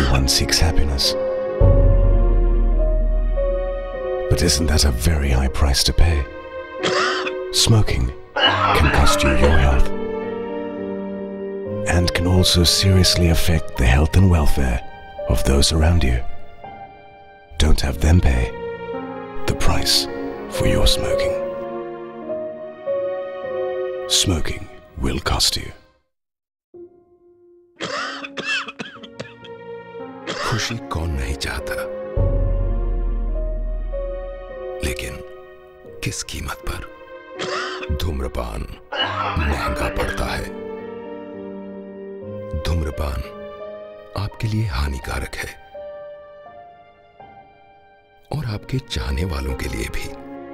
Everyone seeks happiness. But isn't that a very high price to pay? Smoking can cost you your health and can also seriously affect the health and welfare of those around you. Don't have them pay the price for your smoking. Smoking will cost you. खुशी कौन नहीं चाहता लेकिन किस कीमत पर धूम्रपान महंगा पड़ता है धूम्रपान आपके लिए हानिकारक है और आपके चाहने वालों के लिए भी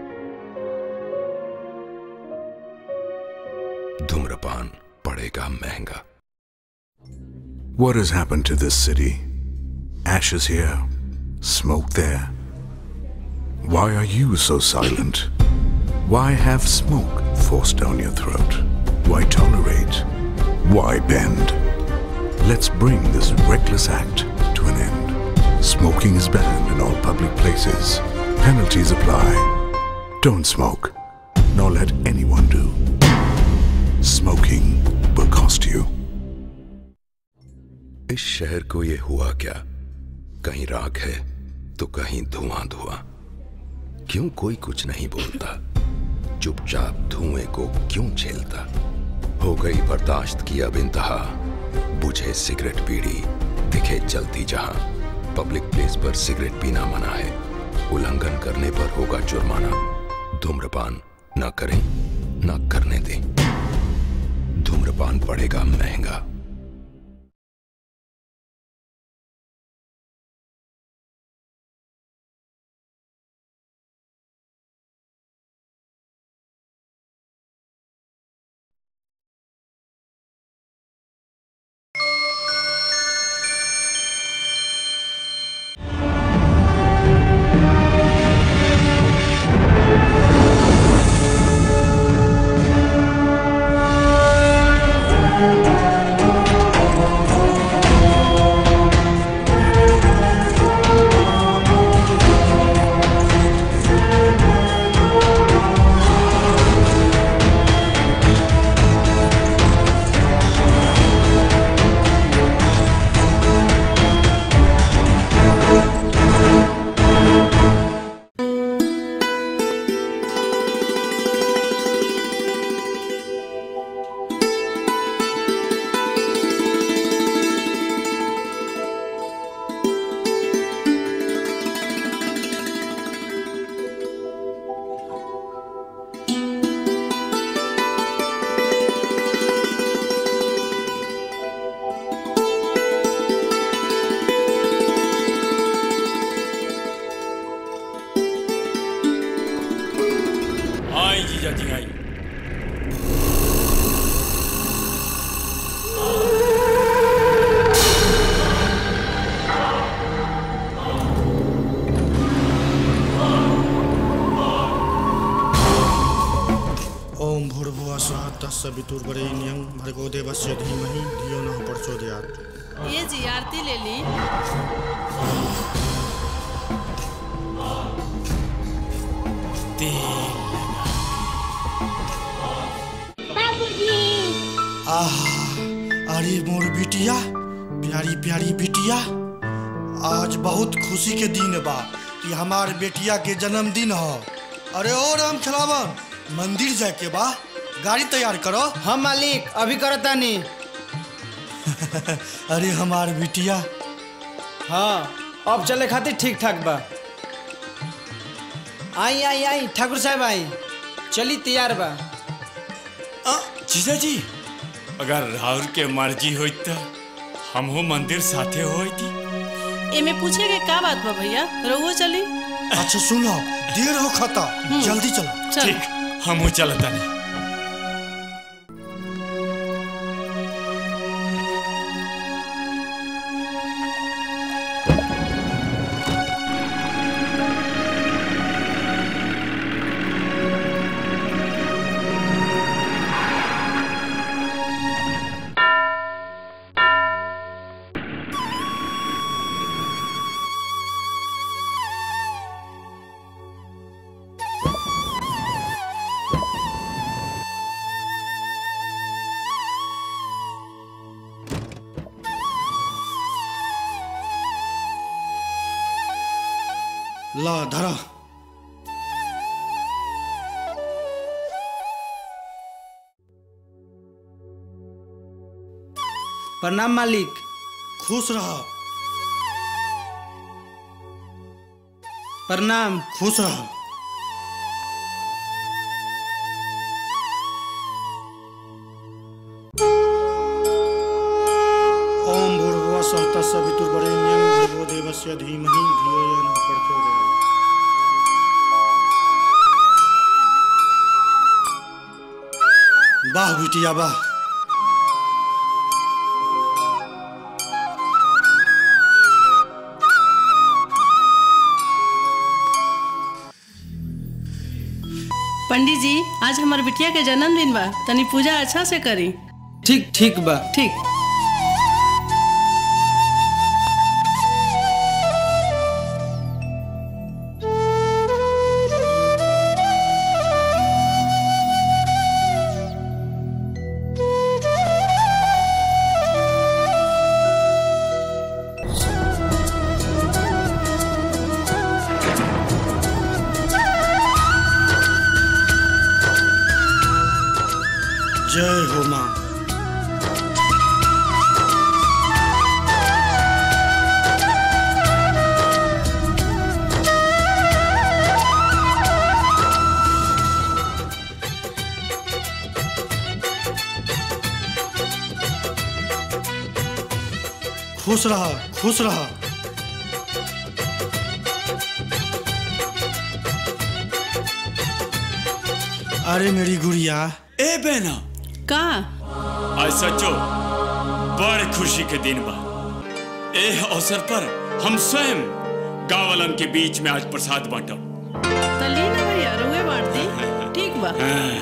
धूम्रपान पड़ेगा महंगा What has happened to this city? Ashes here, smoke there. Why are you so silent? Why have smoke forced down your throat? Why tolerate? Why bend? Let's bring this reckless act to an end. Smoking is banned in all public places. Penalties apply. Don't smoke, nor let anyone do. Smoking will cost you. इस शहर को ये हुआ क्या कहीं राख है तो कहीं धुआं धुआं क्यों कोई कुछ नहीं बोलता चुपचाप धुएं को क्यों झेलता हो गई बर्दाश्त की अब इंतहा बुझे सिगरेट बीड़ी दिखे जलती जहां पब्लिक प्लेस पर सिगरेट पीना मना है उल्लंघन करने पर होगा जुर्माना धूम्रपान न करें न करने दें धूम्रपान पड़ेगा महंगा आई जीजा जी आई ओम भूर्भुवः स्वः तस्य वितुर्वरेण्यं भर्गो देवस्य धीमहि धियो नः प्रचोदयात् ये जी आरती ले ली आह अरे मोर बिटिया प्यारी प्यारी बिटिया आज बहुत खुशी के दिन बा कि हमार बेटिया के जन्मदिन हो अरे ओ राम खिलावन मंदिर जाए के बा गाड़ी तैयार करो हम मालिक अभी करता नहीं अरे हमार बिटिया हाँ अब चले खातिर ठीक ठाक बा आई आई आई ठाकुर साहब आई चली तैयार बा जीजा जी अगर राहुल के मर्जी होई तो हमहू मंदिर साथे होई थी एमे पूछे के का बात बा भैया रहुओ चली अच्छा सुनो देर हो खता जल्दी चलो चल ठीक हमहू चलता नहीं ला धरा प्रणाम मालिक खुश रह प्रणाम खुश रह ओम भूर्भुवः स्वः तत्सवितुर्वरेण्यं भर्गो देवस्य धीमहि धियो यो नः प्रचोदयात् वाह बिटिया वाह पंडित जी आज हमार बिटिया के जन्मदिन बा तनी पूजा अच्छा से करी ठीक ठीक बा ठीक जय हो माँ खुश रहा खुश रहा अरे मेरी गुड़िया ए बहना का आज सचो बड़ खुशी के दिन बा एह अवसर पर हम स्वयं गांवलन के बीच में आज प्रसाद बांटब तली ना भैया रुए बांट दी ठीक बा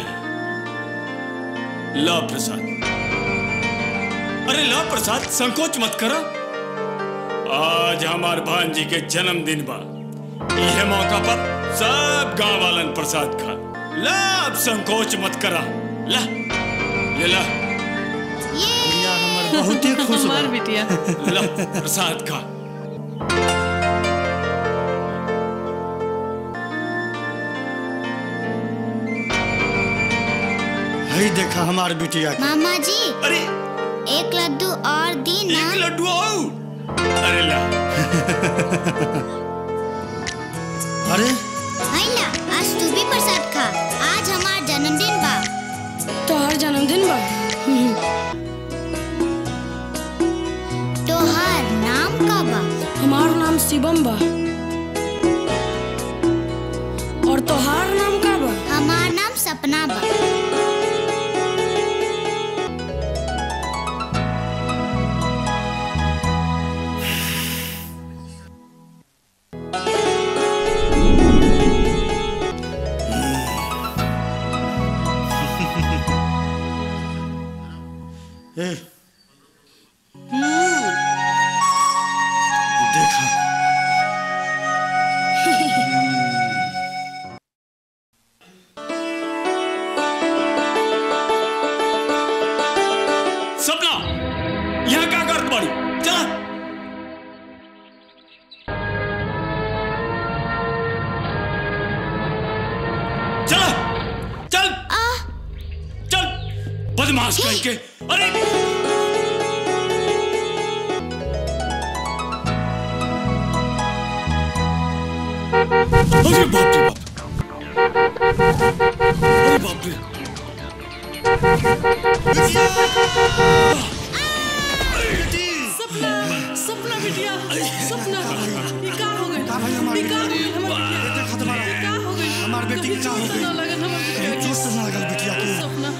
ला प्रसाद अरे ला प्रसाद संकोच मत करो आज हमार भांजी के जन्मदिन बा यह मौका पर सब गांव वालन प्रसाद खा ला अब संकोच मत करा ला ले ला गुड़िया हमर बहुत ही खुश बा हमार बिटिया ला प्रसाद खा हई देखा हमार बिटिया के मामा जी अरे एक लड्डू और दी ना एक लड्डू आओ अरे ला अरे हैला आज तू भी प्रसाद खा आज हमार जन्मदिन बा तोहर जन्मदिन बा तोहार नाम का बा हमार नाम शिवम बा और तोहार नाम का बा हमार नाम सपना बा ए देखा सपना यहाँ क्या करत बाड़ी चला चला चल चल बदमाश कहीं के अरे अरे बाप रे बाप अरे बाप रे सपना सपना बिटिया सपना ये का हो गई ये का हो गई हमार बिटिया ये का हो गई हमार बेटी के का हो चोट गई? ना लगन हमार बिटिया के। चोट ना लगल बिटिया के सपना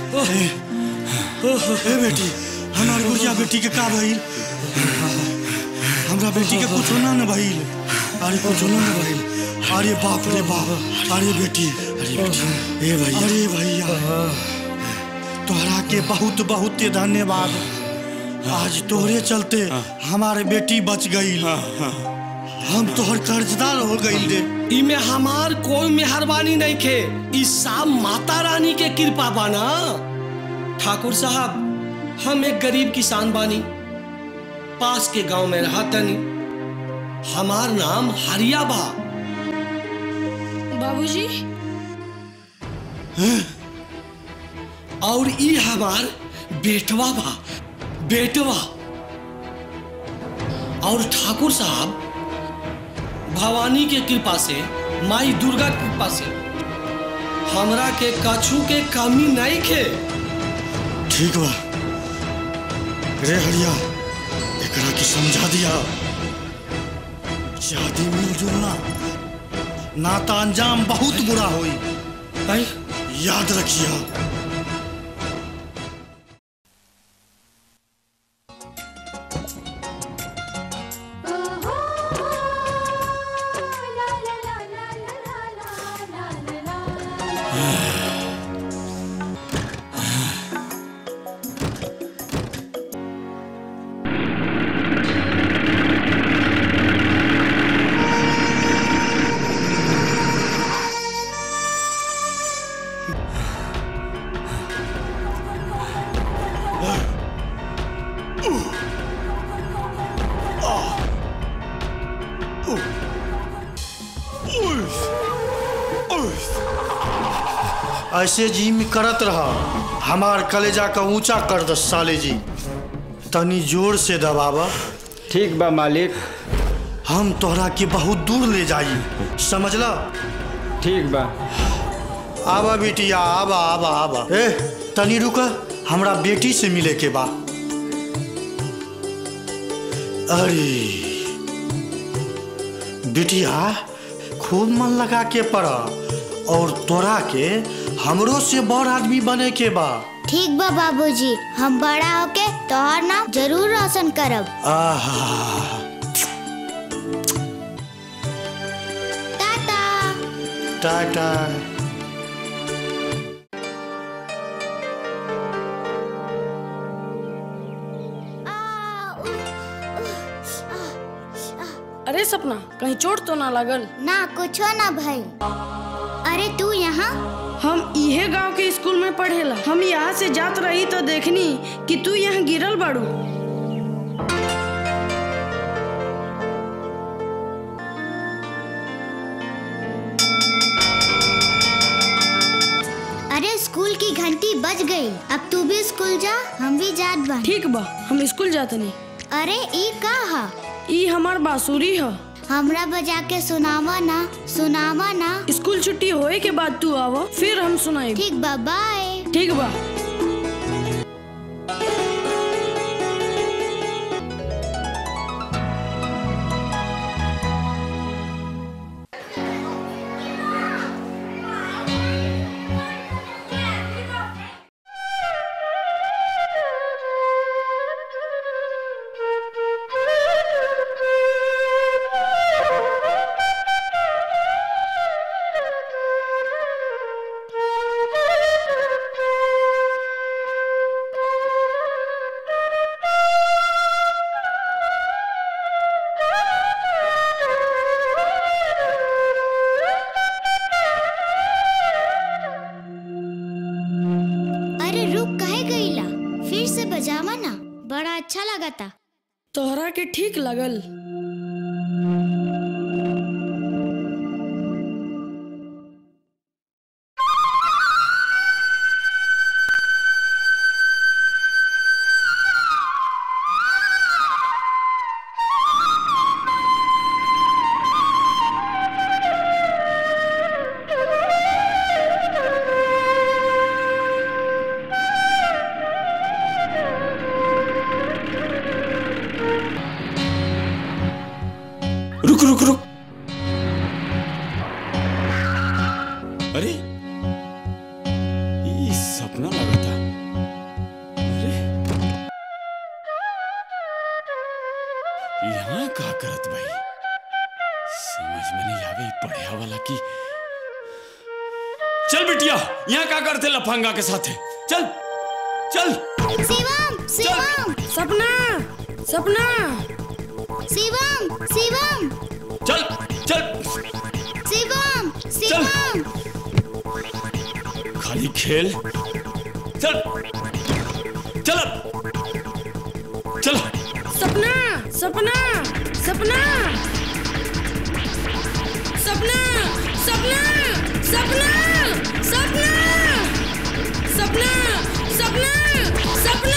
ए बेटी हमार गुड़िया बेटी के का भइल हमरा बेटी के कुछ ना न भइल अरे कुछ ना न भइल अरे बाप रे बाप अरे बेटी अरे बेटी ए भैया अरे भैया तोहरा के बहुत बहुत धन्यवाद आज तोहरे चलते हमारे बेटी बच गई हम तोहर कर्जदार हो गई रे इमे हमार कोई मेहरबानी नहीं खे ई सब माता रानी के कृपा बाना ठाकुर साहब हम एक गरीब किसान बानी पास के गांव में रहा तनी हमार नाम हरिया बा बाबूजी और ई हमार बेटवा बा बेटवा और ठाकुर साहब भवानी के कृपा से माई दुर्गा के कृपा से हमरा के कछु के कमी नहीं खे ठीक बा रे हरिया एकरा के समझा दिया शादी मिलजुल ना ना तो अंजाम बहुत बुरा होई भाई याद रखिया ऐसे जिम करत रहा हमार कलेजा का ऊंचा कर दस साले जी तनी जोर से दबावा ठीक बा मालिक हम तोहरा के बहुत दूर ले जाई समझला ठीक बा आवा बेटिया आवा आवा आवा ए तनी रुका हमरा बेटी से मिले के बा अरे बिटिया खूब मन लगा के पढ़ा और तोरा के हमरो से बड़ आदमी बने के बा ठीक बा बाबूजी हम बड़ा होके तोहर नाम जरूर रोशन करब आहा टाटा टाटा अरे सपना कहीं चोट तो ना लगल ना कुछो ना भाई अरे तू यहाँ हम इहे गांव के स्कूल में पढ़ेला हम यहाँ से जात रही तो देखनी कि तू यहाँ गिरल बाड़ू अरे स्कूल की घंटी बज गई अब तू भी स्कूल जा हम भी जात बन ठीक बा हम स्कूल जाते नहीं अरे ई का हा ई हमार बांसुरी ह हमरा बजा के सुनावा ना सुनावा ना स्कूल छुट्टी होए के बाद तू आवा फिर हम सुनाई ठीक बा बाय ठीक बा अरे रुक कहे गईला फिर से बजावा ना बड़ा अच्छा लगा था तोहरा के ठीक लगल रुक रुक रुक अरे ये सपना लगा था अरे यहाँ का करत भाई समझ में नहीं आवे इ पढ़िया वाला की चल बिटिया यहाँ का करते लफंगा के साथे चल चल शिवम शिवम सपना सपना शिवम शिवम चल चल शिवम शिवम खाली खेल चल चल चल सपना सपना सपना सपना सपना सपना सपना सपना सपना सपना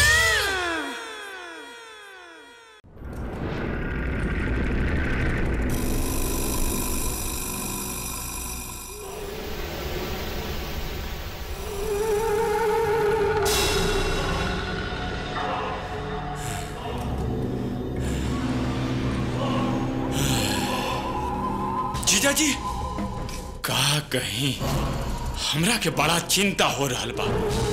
जीजा जी का कहीं हमरा के बड़ा चिंता हो रहल बा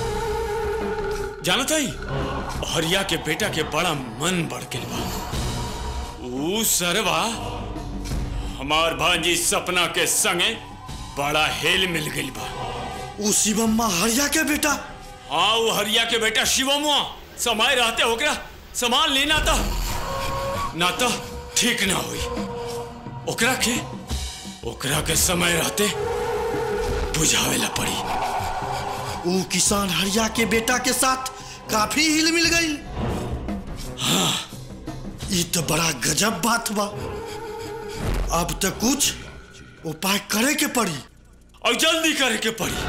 जानत हई हरिया के बेटा के बड़ा मन बढ़ गइल बा ऊ सरवा हमार भांजी सपना के संगे बड़ा हेल मिल गइल बा ऊ शिवम्मा हरिया के बेटा हाँ वो हरिया के बेटा शिवमुआ समय रहते होकरा सामान लेना था ना तो ठीक ना हुई ओकरा के ओकरा के समय रहते बुझावेला पड़ी ऊ किसान हरिया के बेटा के साथ काफी हिल मिल गई हाँ ये तो बड़ा गजब बात बा अब तो कुछ उपाय करे के पड़ी और जल्दी करे के पड़ी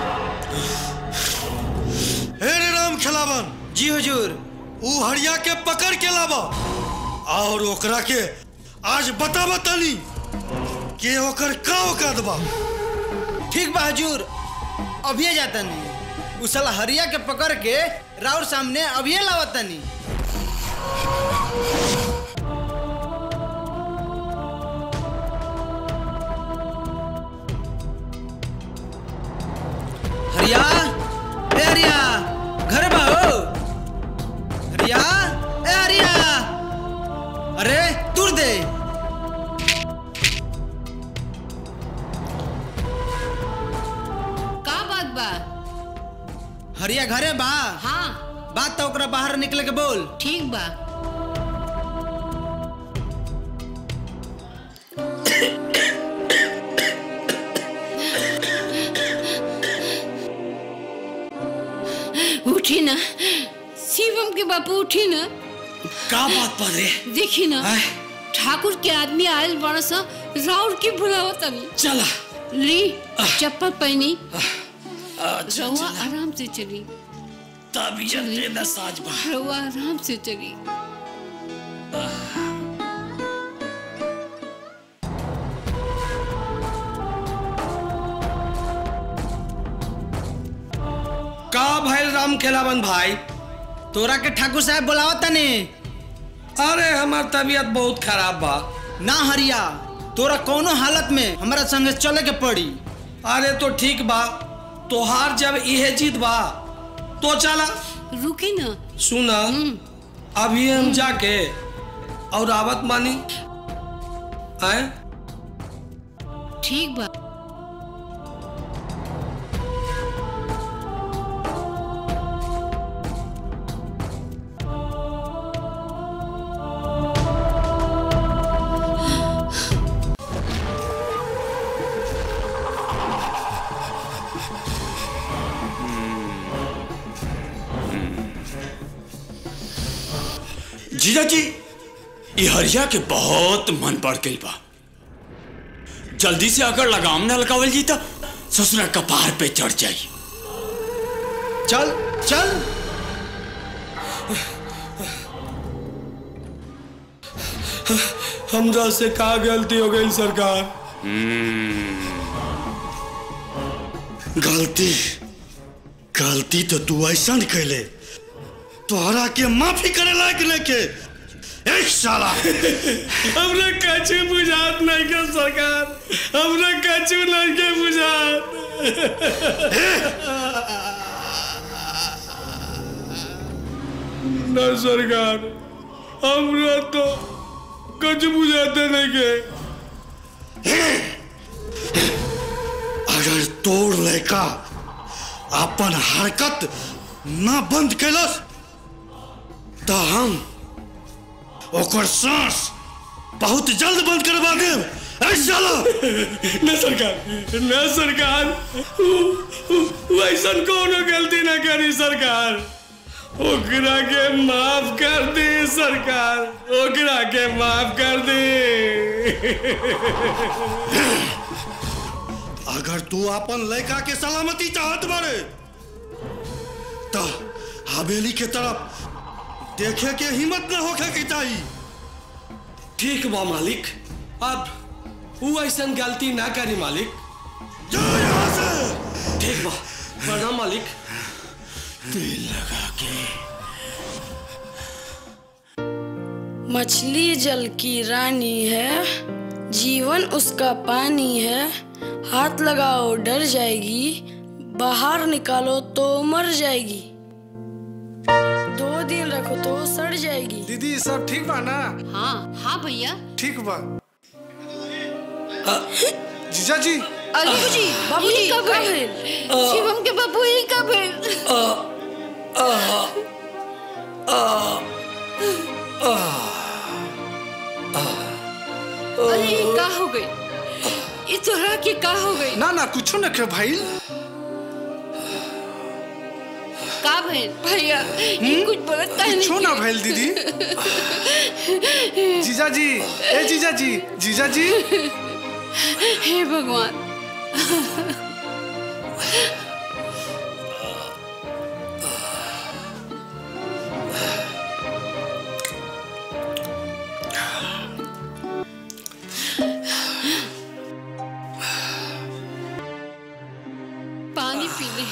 हे रे राम खिलावन जी हुजूर ऊ हरिया के पकड़ के लावा और ओकरा के आज बता बतानी के ओकर का औकात बा ठीक बा हुजूर अभी जाता नहीं उ साला हरिया के पकड़ के राउर सामने अभी लावतनी हरिया ए हरिया घर बा हो हरिया ए हरिया अरे दूर दे का बात बा हरिया घरे बा हाँ बात तो ओकरा बाहर निकले के बोल ठीक बा उठी ना शिवम के बापू उठी ना का बात बा रे देखी ना ठाकुर के आदमी आयल बड़ा सा राउर की बुलावा तनी चला ली चप्पल पहनी अच्छा रहुआ चला आराम से चली तबीयत दे ना साज बा रहुआ आराम से चली का भइल राम खेलावन भाई तोरा के ठाकुर साहब बुलावा तने अरे हमार तबीयत बहुत खराब बा ना हरिया तोरा कोनो हालत में हमारा संगे चले के पड़ी अरे तो ठीक बा तोहार जब इहे जीत बा तो चला रुकी ना सुना अभी हम जाके और आवत मानी आए ठीक बा जीजा जी ये हरिया के बहुत मन पड़ गई बा जल्दी से अगर लगाम न लगावल जी तो ससुरा कपार पे चढ़ जाई चल चल हमरा से का गलती हो गई सरकार गलती गलती तो तू ऐसा कैले तोहरा के माफी करे लायक लेके एक साला हमरा कछु बुझात नहीं के सरकार हमरा कछु नहीं के बुझात न सरकार हमरा तो कुछ बुझाते नहीं के अगर तोड़ लड़का अपन हरकत ना बंद कैलस तो हम ओकर सांस बहुत जल्द बंद करवा देब ऐ साला न सरकार न सरकार वैसन कोनो गलती न करी सरकार ओकरा के माफ कर दी सरकार ओकरा के माफ कर दी अगर तू अपन लड़का के सलामती चाहत बारे तो हवेली के तरफ देखे के हिम्मत न होखे के चाहिए ठीक बा मालिक अब वो ऐसा गलती ना करी मालिक ठीक बा प्रणाम मालिक दिल लगा के मछली जल की रानी है जीवन उसका पानी है हाथ लगाओ डर जाएगी बाहर निकालो तो मर जाएगी दो दिन रखो तो सड़ जाएगी दीदी सब ठीक बा ना हाँ हाँ भैया ठीक बा जीजा जी अरे बाबूजी बाबूजी, ये कब का है भेल? शिवम के बाबू ये कब है अरे ये का हो गई ये तोहरा के का हो गई ना ना कुछो न के भाई का भइल भैया ये कुछ बोलता है कुछो ना भइल दीदी जीजा जी ए जीजा जी जीजा जी हे भगवान पानी पी ले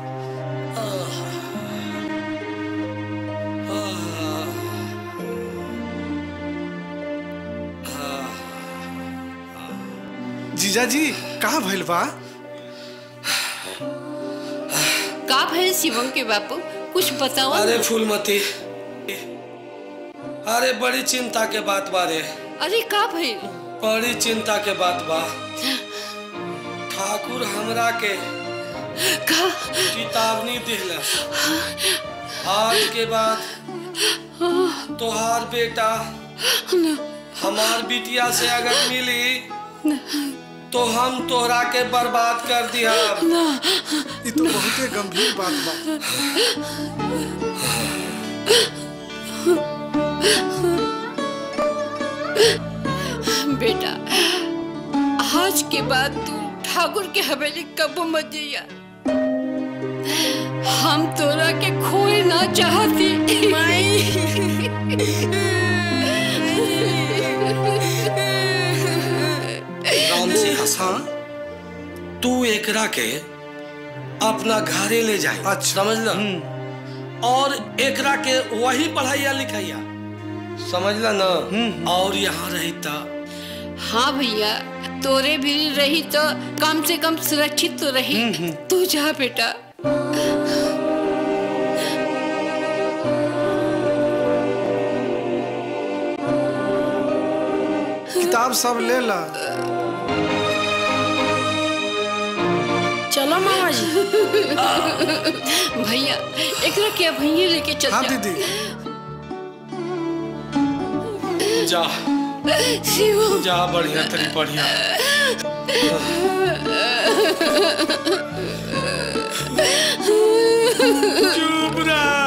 जीजा जी कहाँ भइल बा का भइल शिवम के बापू कुछ बताओ अरे ना। फूलमती अरे बड़ी चिंता के बात बा रे अरे का भइल बड़ी चिंता के बात बा ठाकुर हमरा के का चेतावनी दिला आज के बाद तोहार बेटा हमार बिटिया से अगर मिली तो हम तोहरा के बर्बाद कर दिया ये तो बहुते गंभीर बात बा बेटा आज के बाद तू ठाकुर के हवेली कब मत जइया हम तोरा के खोए ना चाहती राम से हसान तू एकरा के अपना घरे ले जाए अच्छा समझ लो और एकरा के वही पढ़ाइया लिखाइया समझ ला ना और यहाँ रहता हाँ भैया तोरे भी रही तो कम से कम सुरक्षित तो रही तू जा बेटा किताब सब ले ला चलो मामा जी भैया एकरा के भैया लेके चल हाँ जा। दीदी जा शिवम जा बढ़िया तरी बढ़िया चुप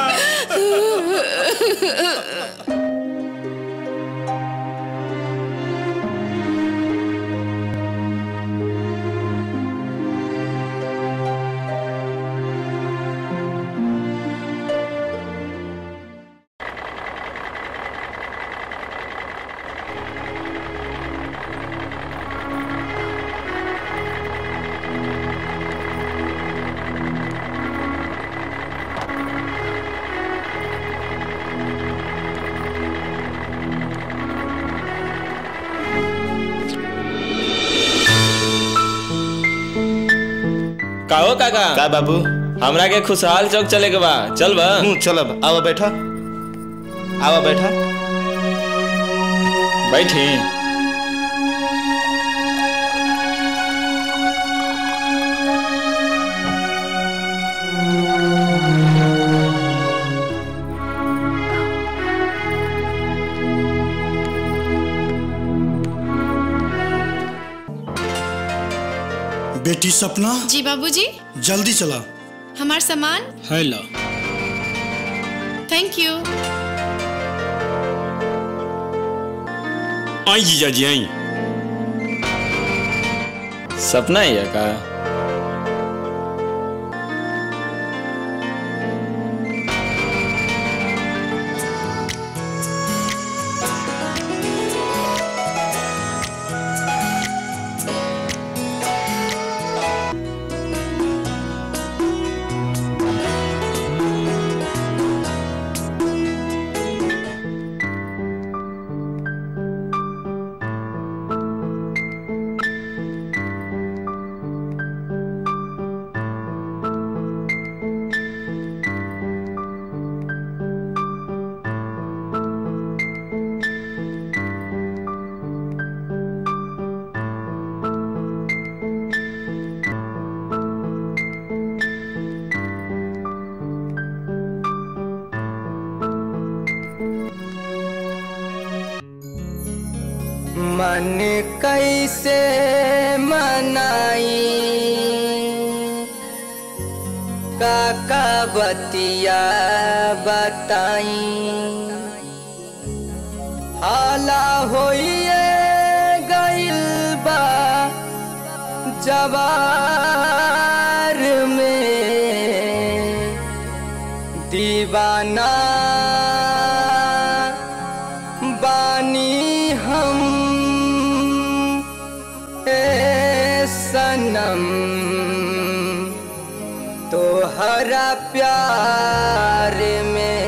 काहो काका का बाबू हमरा के खुशहाल चौक चले के बा चल बा चलब आवा बैठा आवा बैठा बैठी बेटी सपना जी बाबूजी जल्दी चला हमार सामान हेलो थैंक यू आई जीजा जी आई सपना ही है का मन कैसे मनाई काका बतिया बताई हाला होइए गइल बा जवार में दीवाना बानी हम ए सनम तोहरा प्यार में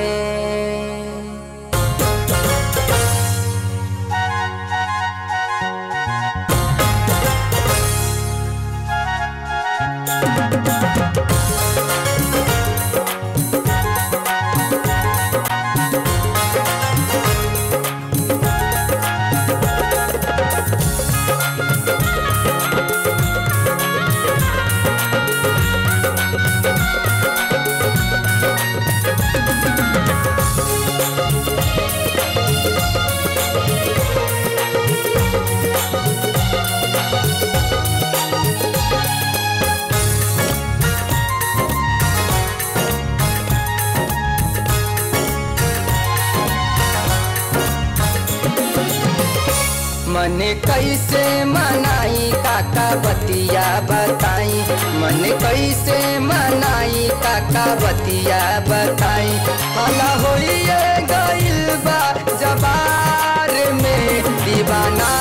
मन कैसे मनाई काका बतिया बताई मन कैसे मनाई काका बतिया बताई हला होइए गइल बा जबार में दीवाना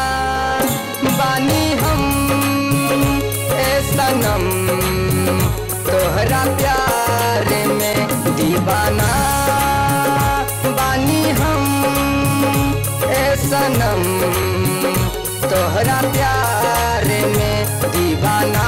बानी हम ए सनम तोहरा प्यार में दीवाना बानी हम ए सनम तोहरा प्यार में दीवाना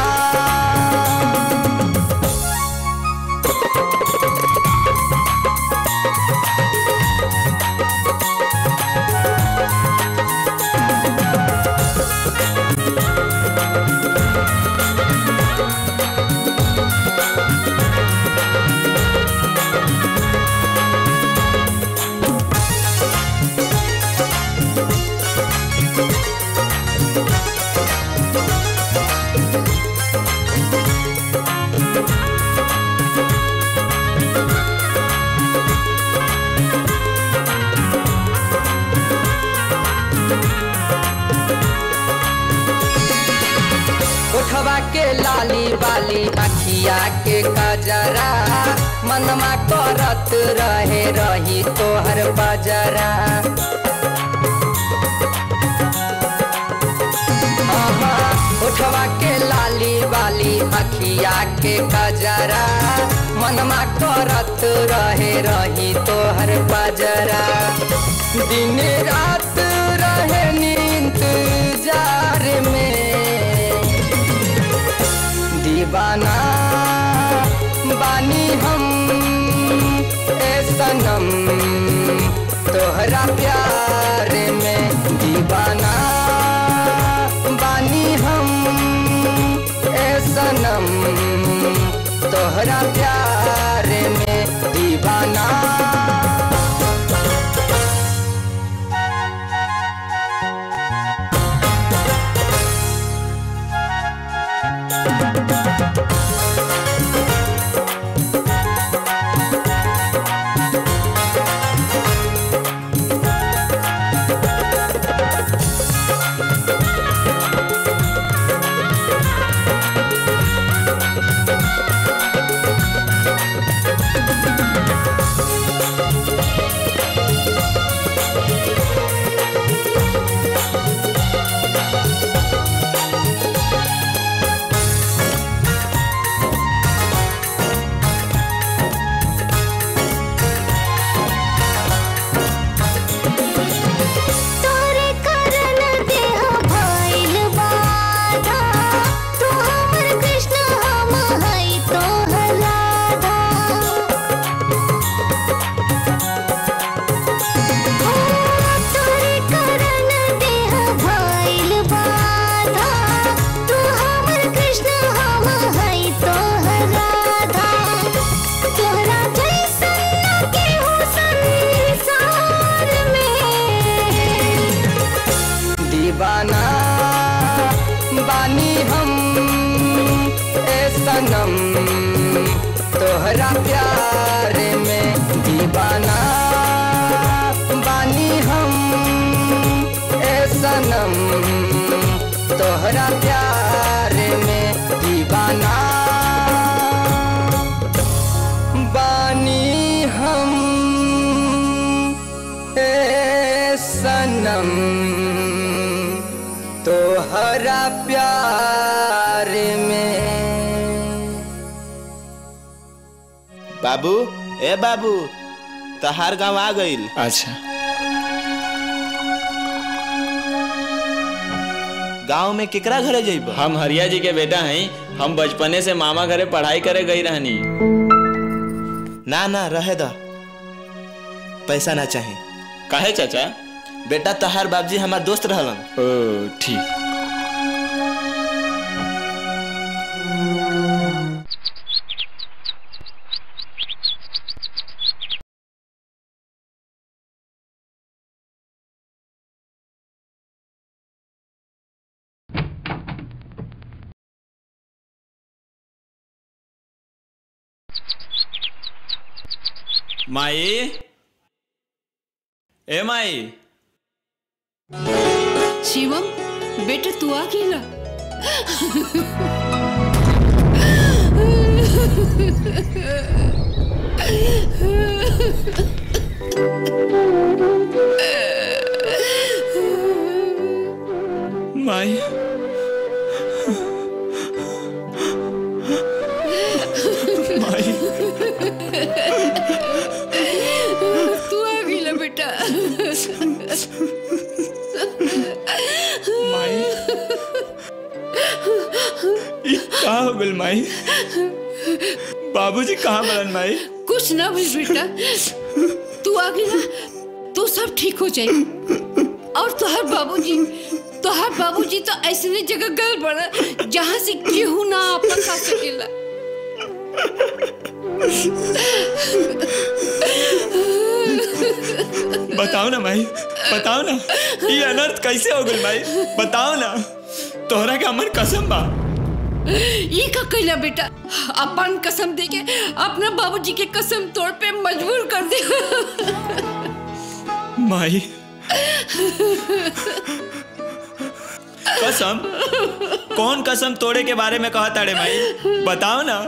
उठवा के लाली बाली अखिया के कजरा मनमा करत रहे रही तोहर बजरा आहा, उठवा के लाली बाली अखिया के कजरा मनमा करत रहे रही तोहर बजरा दिन रात रहे नींद जार में दीवाना बानी हम ए सनम तोहरा प्यार में दीवाना बानी हम ए सनम तोहरा प्यार में दीवाना सनम तोहरा प्यार में दीवाना बानी हम ए सनम तोहरा प्यार में दीवाना बानी हम ए सनम तोहरा प्यार में बाबू ए बाबू तहार गांव आ गइल अच्छा गांव में केकरा घरे जइब हम हरिया जी के बेटा हैं हम बचपने से मामा घरे पढ़ाई करे गई रहनी ना ना रहे द पैसा ना चाहे काहे चाचा बेटा तहार बाबजी हमार दोस्त रहलन ओ ठीक माई ए माई शिवम बेटा तू आ गेला माई माई तू आ गेला बेटा माई ई का हो गइल माई बाबूजी कहाँ बड़न माई कुछ ना भी बेटा तू आ गेला तो सब ठीक हो जाए और तोहर बाबूजी तोहर बाबूजी तो ऐसने जगह गल बड़ा जहाँ से केहू ना आपन खा सकेला बताओ ना माई बताओ ना ये अनर्थ कैसे हो गइल माई बताओ ना तोहरा के हमर कसम बा ये का कैला बेटा अपन कसम दे के अपना बाबूजी के कसम तोड़ पे मजबूर कर दे माई कसम कौन कसम तोड़े के बारे में कहा ताड़े माई बताओ ना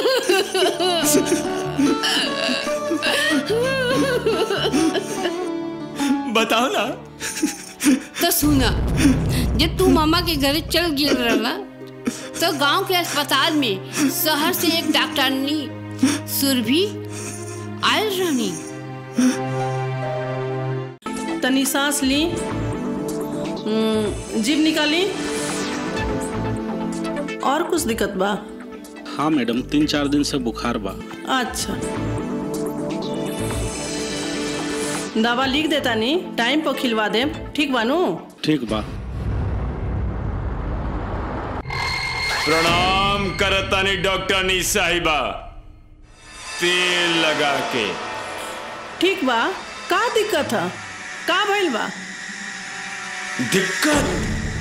बताओ ना तो सुना जब तू मामा के घरे चल गिर रहा तो गांव के अस्पताल में शहर से एक डॉक्टरनी सुरभि आयल रहनी तनी सांस ली हम्म, जीभ निकाली और कुछ दिक्कत बा हाँ मैडम तीन चार दिन से बुखार बा अच्छा दवा लिख देता नी टाइम पर खिलवा दे ठीक बानू ठीक बा प्रणाम करतानी डॉक्टर नी साहिबा तेल लगा के ठीक बा का दिक्कत है का भइल बा दिक्कत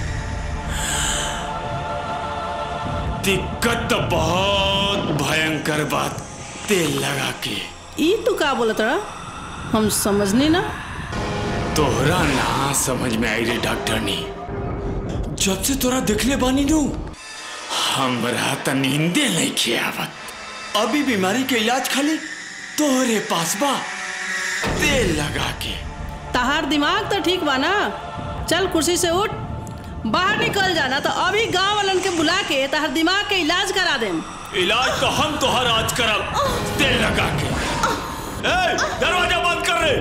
दिक्कत तो बहुत भयंकर बात तेल लगा के ई तू का बोलत रहा हम समझनी ना तोहरा ना समझ में आई रे डॉक्टर नी जब से तोरा देखले बानी नू हमरा त नींदे नहीं खियावत अभी बीमारी के इलाज खाली तोहरे पास बा तेल लगा के तहार दिमाग तो ठीक बा ना चल कुर्सी से उठ बाहर निकल जाना तो अभी गांव वालन के बुला के तहार दिमाग के इलाज करा देम इलाज तो हम तोहर आज करब तेल लगा के ए, दरवाजा बंद कर रे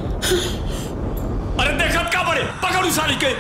अरे देखत का बड़े पकड़ू साली के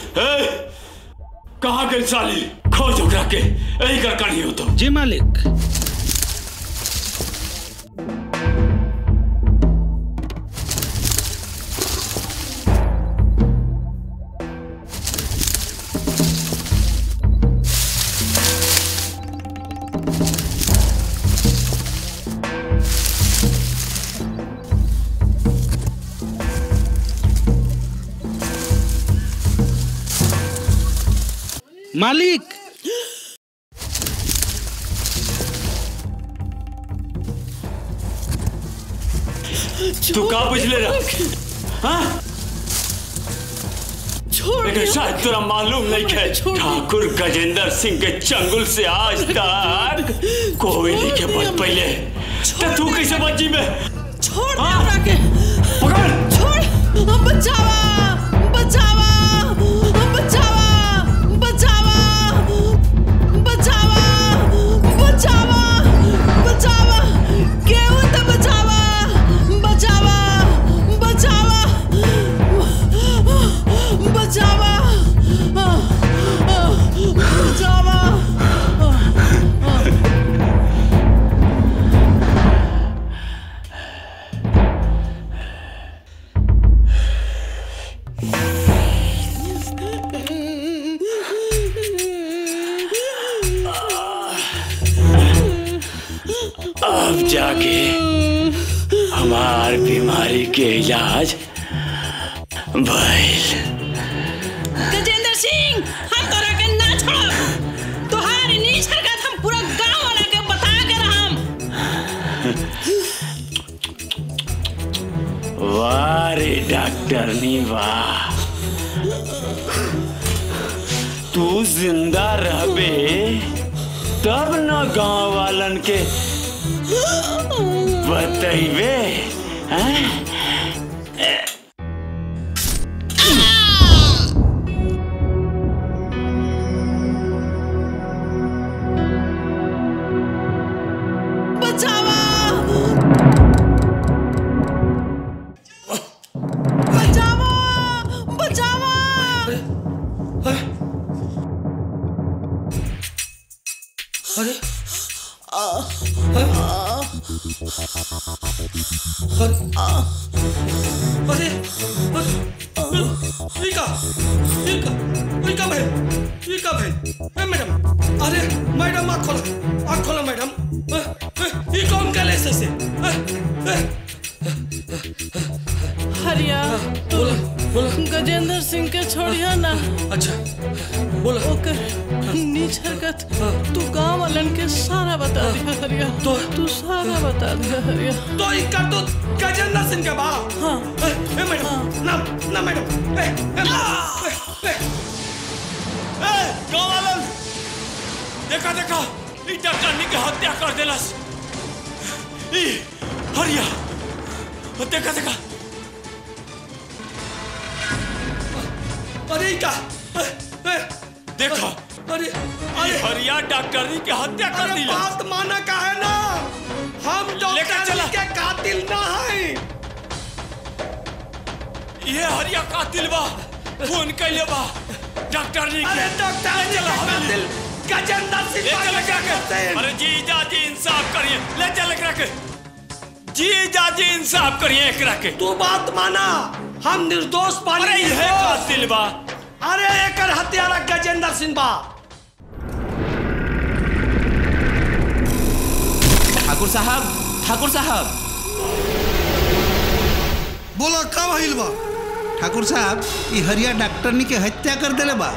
ए, कहाँ गई साली खोज उठा के यही कर कड़ी हो तो जी मालिक मालिक तू का बुझले रहा हाँ छोड़ लेकिन शायद तुरा मालूम नहीं है ठाकुर गजेंद्र सिंह के चंगुल से आज तक कोई नहीं के बच पहले तो तू कैसे बची में छोड़ दे हमरा के पकड़ छोड़ हम बचावा बचावा बचावा बचावा बचावा बचावा बचावा केहू तो बचावा बचावा बचावा बचावा बचावा अब जाके हमार बीमारी के इलाज भइल गजेंद्र सिंह हम तोरा के ना छोड़ब तोहार नीच हरकत हम पूरा गांव वाला के बता के रहम वाह रे डॉक्टर नी वाह तू जिंदा रहबे तब न गांव वालन के बतैबे हैं? बचावा बचावा बचावा अरे अरे ये का ये का ये का भाई ये का भाई ए मैडम अरे मैडम आँख खोलो आँख खोलो मैडम ए, ए, ये कौन का लेस से ए, ए, हरिया तू गजेंद्र सिंह के छोड़िया ना अच्छा बोला ओकर नीच हरकत तू गांव वालन के सारा बता दिया हरिया तो तू सारा बता दिया हरिया तो इसका तो गजेंद्र सिंह का बा हाँ ए, ए मैडम ना ना मैडम ए, ए, ए, ए, ए, गाँव वालन देखा देखा ई डॉक्टरनी के हत्या कर देलस ई हरिया देखा देखा अरे का ए, ए, देखो अरे ई हरिया डॉक्टरनी के हत्या कर अरे दिला बात माना का है ना हम लेकर चला। डॉक्टर के कातिल ना है ये हरिया कातिल बा फोन कैले बा डॉक्टरनी के अरे डॉक्टर ले चला के कातिल गजेंद्र सिंह ले चल क्या एकरा के अरे जी जाजी इंसाफ करिए ले चल एकरा के जी जाजी इंसाफ करिए एकरा के तू बात माना हम निर्दोष पानी अरे ये कातिल बा अरे एकर हत्यारा गजेंद्र सिंह बा ठाकुर साहब ठाकुर साहब बोला का भइल बा ठाकुर साहब ई हरिया डॉक्टरनी के हत्या कर देले बा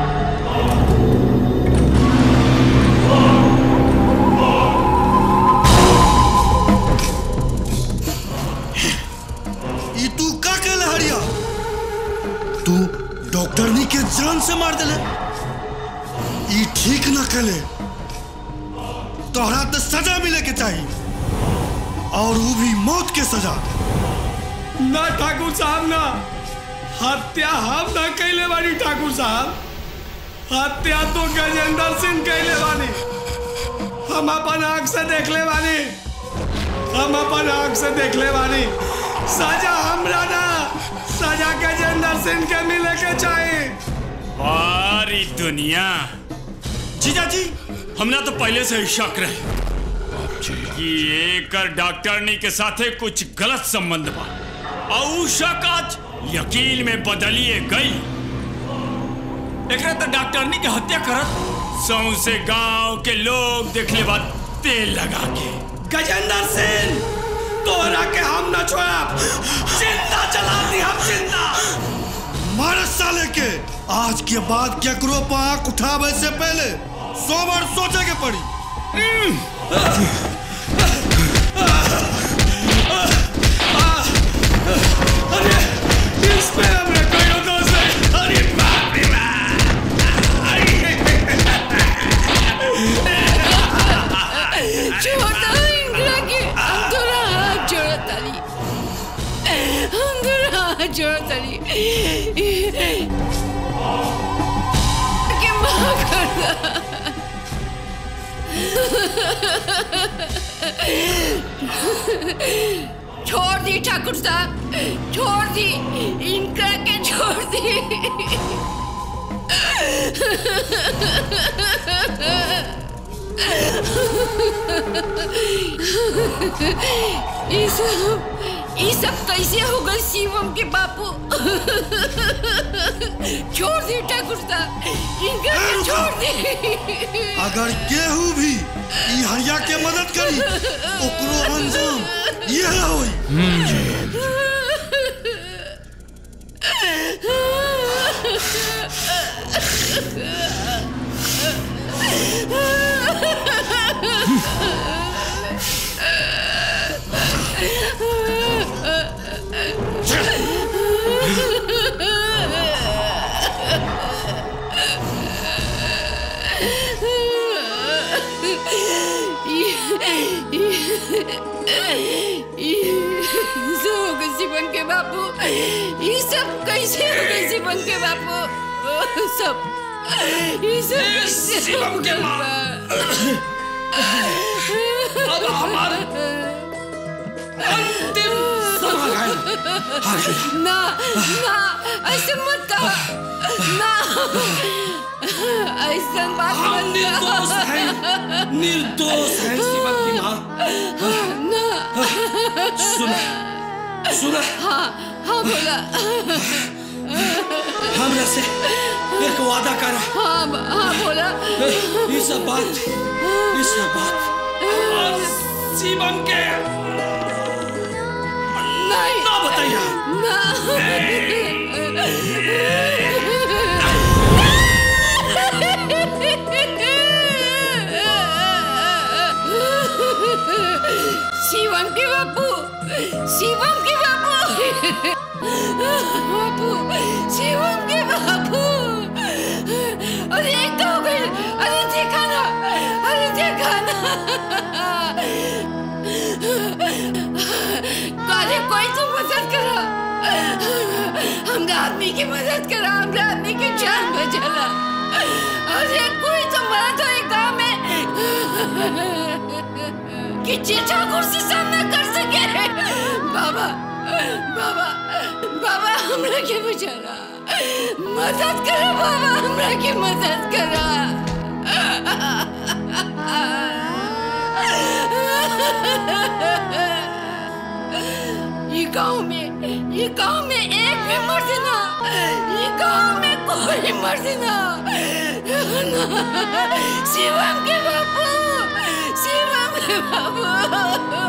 ई तू का कहले हरिया तू डॉक्टरनी के जान से मार देले ई ठीक ना कहले तोहरा तो सजा मिले के चाहिए और वो भी मौत के सजा ना ठाकुर साहब ना हत्या हम ना कैले बानी ठाकुर साहब हत्या तो गजेंद्र सिंह कैले बानी हम अपन आंख से देख ले बानी हम अपन आंख से देख ले बानी सजा हमरा ना सजा गजेंद्र सिंह के मिले के चाहिए सारी दुनिया जीजा जी हमरा तो पहले से ही शक रहे कि एकर डॉक्टरनी के साथे कुछ गलत संबंध बा और उ शक आज यकीन में बदलिए गई एकरा तो डॉक्टरनी के हत्या करत सौसे गांव के लोग देखले बाद तेल लगा के गजेंद्र सिंह तोहरा के हम न छोड़ा जिंदा जला दी हम जिंदा मार साले के आज के बाद केकरो पर आंख उठावे से पहले सौ बार सोचे के पड़ी अरे इस पे हमने कहीं दोस्त है अरे बाप रे छोटा इंदिरा के हम तोरा हाथ जोड़ा ताली हम तोरा हाथ जोड़ा ताली के माफ कर दा छोड़ दी ठाकुर साहब छोड़ दी इनका के छोड़ दी ये सब ये सब कैसे हो गए शिवम के बापू छोड़ दी ठाकुर साहब इनका के छोड़ दी अगर केहू भी ई हरिया के मदद करी ओकरो अंजाम यह होई शिवन के बापू ये सब कैसे हो गए शिवन के बापू सब ये सब कैसे शिवम के माँ। अब हमारे अंतिम समय है ना ना ऐसे मत कहो ना ऐसा बात हम मत निर्दोष हैं निर्दोष हैं शिवम की माँ ना सुना सुना हाँ हाँ बोला हमरा से एक वादा करा हाँ हाँ बोला ये सब बात ये सब बात और शिवम के नहीं ना बताइए ना शिवम के बापू शिवम के बापू बापू शिवम के बापू अरे एक तो हो गई अरे देखा ना अरे देखा ना अरे कोई तो मदद करा हमरा आदमी की मदद करा हमरा आदमी की जान बचाला अरे कोई तो मरा तो एक गाँव में कि चीचा कुर्सी सामना कर सके बाबा बाबा बाबा हमरा के बचाला मदद करो बाबा हमरा के मदद करा ये गांव में ये गांव में एक भी मर्द ना ये गांव में कोई मर्द ना ना शिवम के बापू शिवम के बापू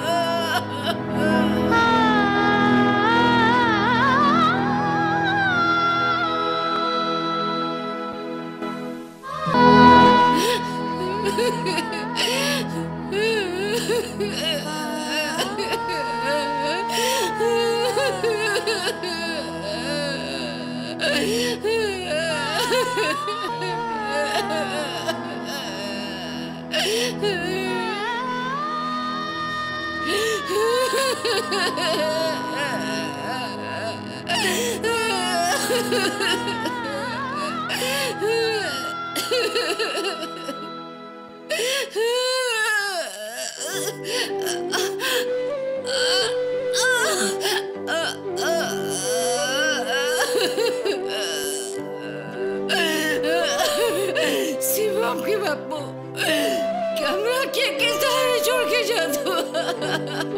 शिवम के बापू कैमरा के के सहारे छोड़ के जा दो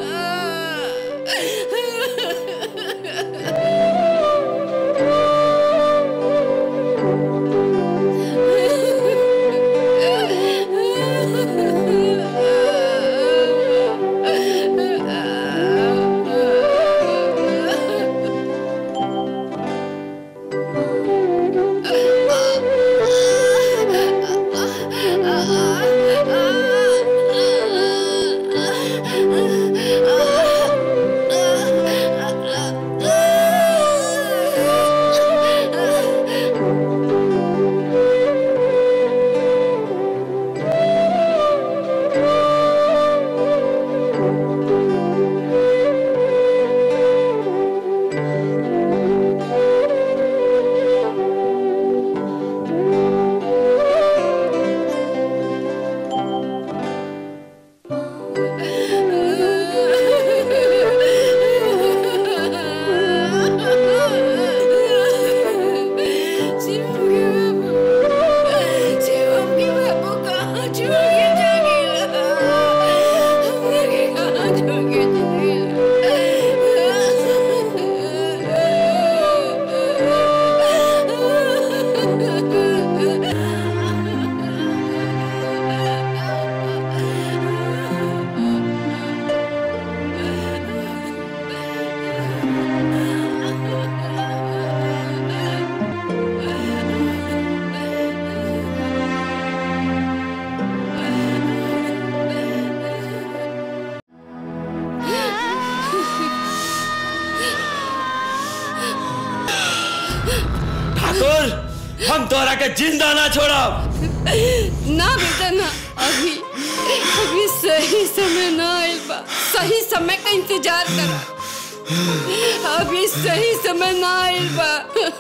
ठाकुर हम तोरा के जिंदा ना छोड़ब ना बेटा ना अभी अभी सही समय ना आइल बा सही समय का इंतजार करा अभी सही समय ना आइल बा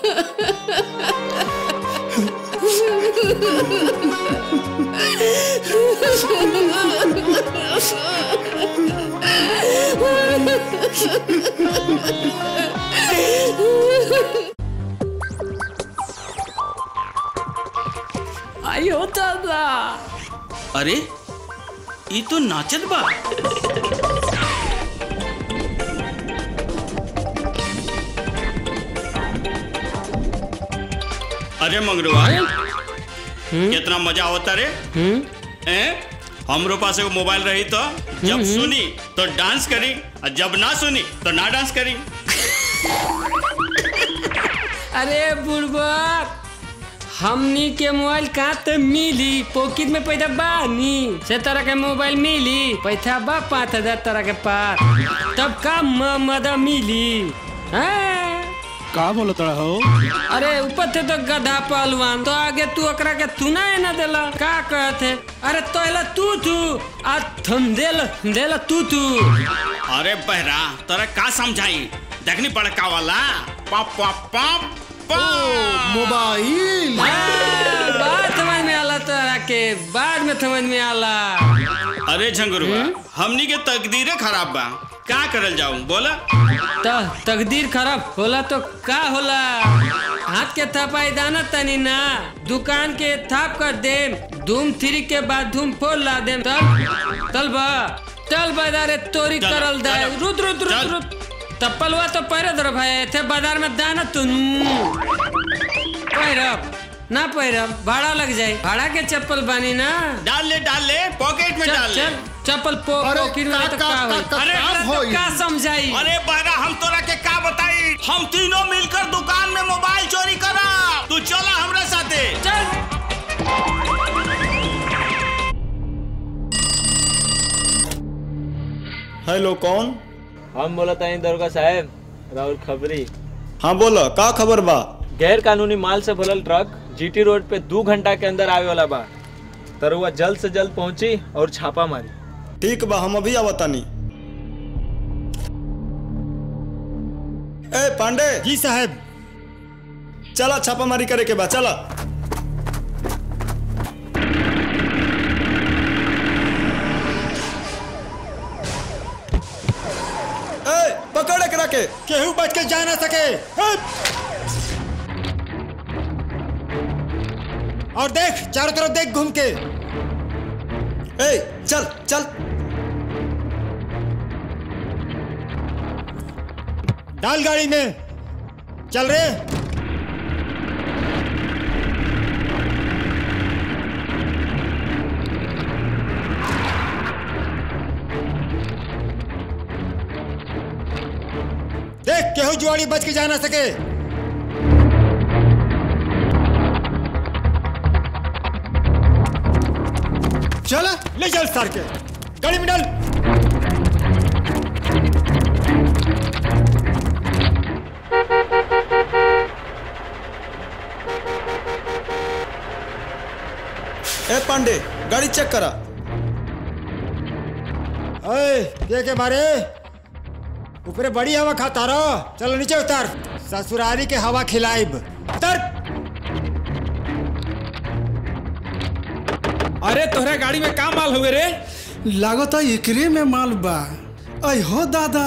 आयो दादा अरे ई तो नाचत बा अरे मंगरुआ कितना मजा होता रे हैं हमरो पास एगो मोबाइल रही तो जब हम्म। सुनी तो डांस करी और जब ना सुनी तो ना डांस करी अरे बुड़बक हमनी के मोबाइल कहाँ ते मिली पॉकेट में पैसा बानी से तरह के मोबाइल मिली पैसा बा पाँच हजार तरह के पास तब का म- मदा मिली हैं? का बोलो तड़ा हो अरे ऊपर थे तो गधा पहलवान तो आगे तू अकरा के तू ना ना देला का कहते अरे तोला तू तू आ थम देल देला तू तू अरे बहरा तोरा का समझाई देखनी बड़का वाला पप पप पप मोबाइल बात समझ में आला तोरा के बाद में समझ में आला अरे झंगरुआ हमनी के तकदीरे खराब बा का करल जाऊं बोला त तकदीर खराब होला तो का होला हाथ के थपाई दाना तनी ना दुकान के थाप कर दे धूम थ्री के बाद धूम फोर ला दे तब तल बा तल बाजारे तोरी चलो, करल दे चलो, रुद रुद रुद रुद तप्पलवा तो पैरे दर भाई थे बाजार में दाना तुन पैरब ना पैरब भाड़ा लग जाए भाड़ा के चप्पल बानी ना डाल ले डाल ले पॉकेट में चल, डाल ले चल, चप्पल पो पॉकेट में तो का होई अरे तो का समझाई अरे बहरा हम तोरा के का बताई हम तीनों मिलकर दुकान में मोबाइल चोरी करा तू चला हमरा साथे चल हेलो कौन हम बोला तानी दरोगा साहब राहुल खबरी हाँ बोलो का खबर बा गैर कानूनी माल से भरल ट्रक जीटी रोड पे दो घंटा के अंदर आवे वाला बा तरुआ जल्द से जल्द पहुंची और छापा मारी ठीक बा हम अभी आवतानी ए पांडे जी साहब चला छापामारी करे के बा चला ए पकड़ एकरा के केहू बच के जा ना सके हट! और देख चारों तरफ देख घूम के ए चल चल डाल गाड़ी में चल रे देख केहू जुआड़ी बच के जा ना सके चल ले चल सर के गाड़ी में डाल ए पांडे गाड़ी चेक करा ओए के के मारे ऊपरे बड़ी हवा खाता रहो चलो नीचे उतर ससुरारी के हवा खिलाइब उतर अरे तोहरा गाड़ी में का माल हुए रे लागत एकरे में माल बा अय हो दादा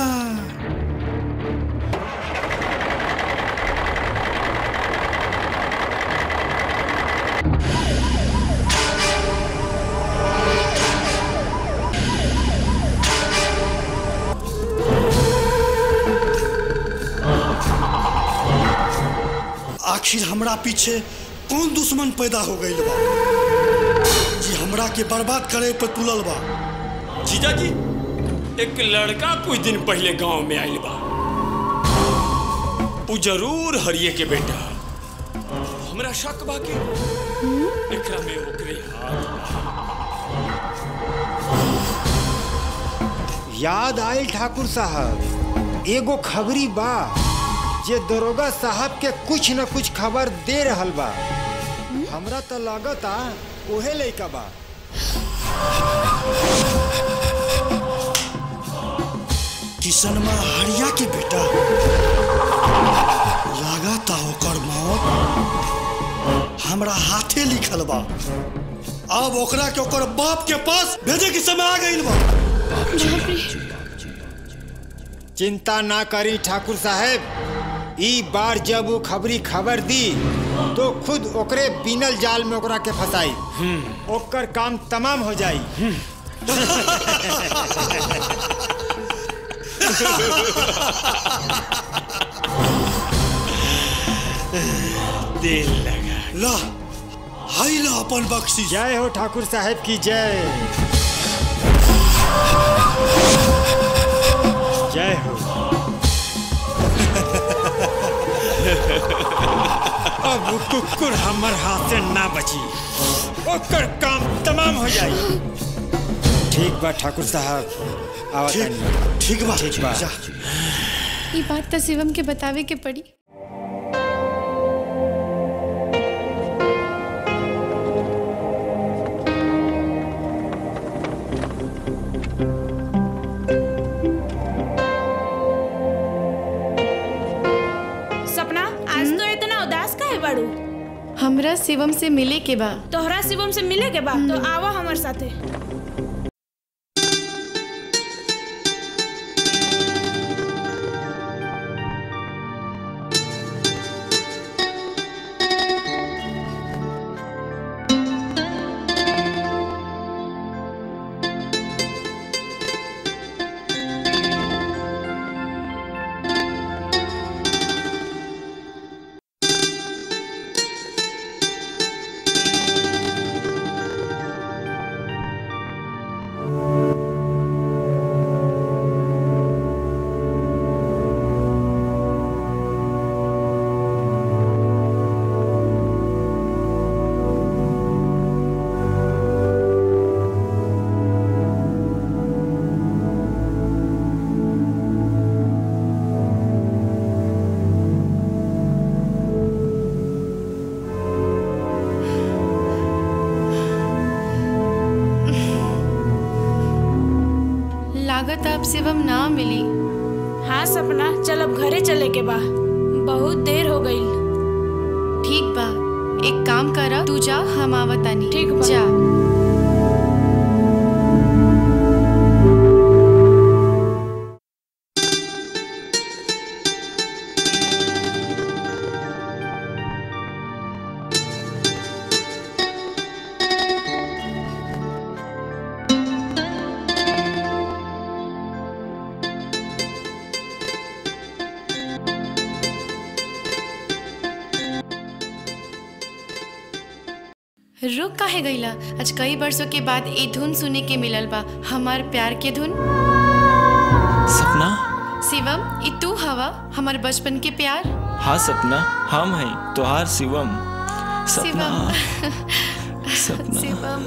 आखिर हमरा पीछे कौन दुश्मन पैदा हो गई बा जी हमरा के बर्बाद करे पर तुलल बा जीजा जी एक लड़का कुछ दिन पहले गांव में आइल बा उ जरूर हरिये के बेटा हमरा शक बा कि एकरा में ओकरे हाथ याद आयल ठाकुर साहब एगो खबरी बा जे दरोगा साहब के कुछ न कुछ खबर दे रहल बा हमरा तो लागता ओहे लइका बा किसनमा हरिया के बेटा लागता ओकर मौत हमरा हाथे लिखल बा अब ओकरा के ओकर बाप के पास भेजे के समय आ गइल बा चिंता ना करी ठाकुर साहब ई बार जब वो खबरी खबर दी तो खुद ओकरे बिनल जाल में ओकरा के फंसाई ओकर काम तमाम हो जाई दिल लगा ला हाई ला अपन बख्शी जय हो ठाकुर साहब की जय जय हो अब वो कुकुर हमर हाथ से ना बची ओकर काम तमाम हो जाई ठीक बा ठाकुर साहब आवत ठीक- ठीक बा ठीक बा जा। ये बात तो शिवम के बतावे के पड़ी सपना आज तो इतना उदास काहे बाड़ू हमरा शिवम से मिले के बा तोहरा शिवम से मिले के बा तो आवा हमार साथे लागत अब शिवम ना मिली हाँ सपना चल अब घरे चले के बा बहुत देर हो गई ठीक बा एक काम करा तू जा हम आवतानी ठीक बा। जा रुक काहे गईला आज कई वर्षों के बाद ए धुन सुने के मिलल बा हमार प्यार के धुन सपना शिवम ई तू हवा हमार बचपन के प्यार हाँ सपना हम हैं तोहार शिवम सपना शिवम सपना शिवम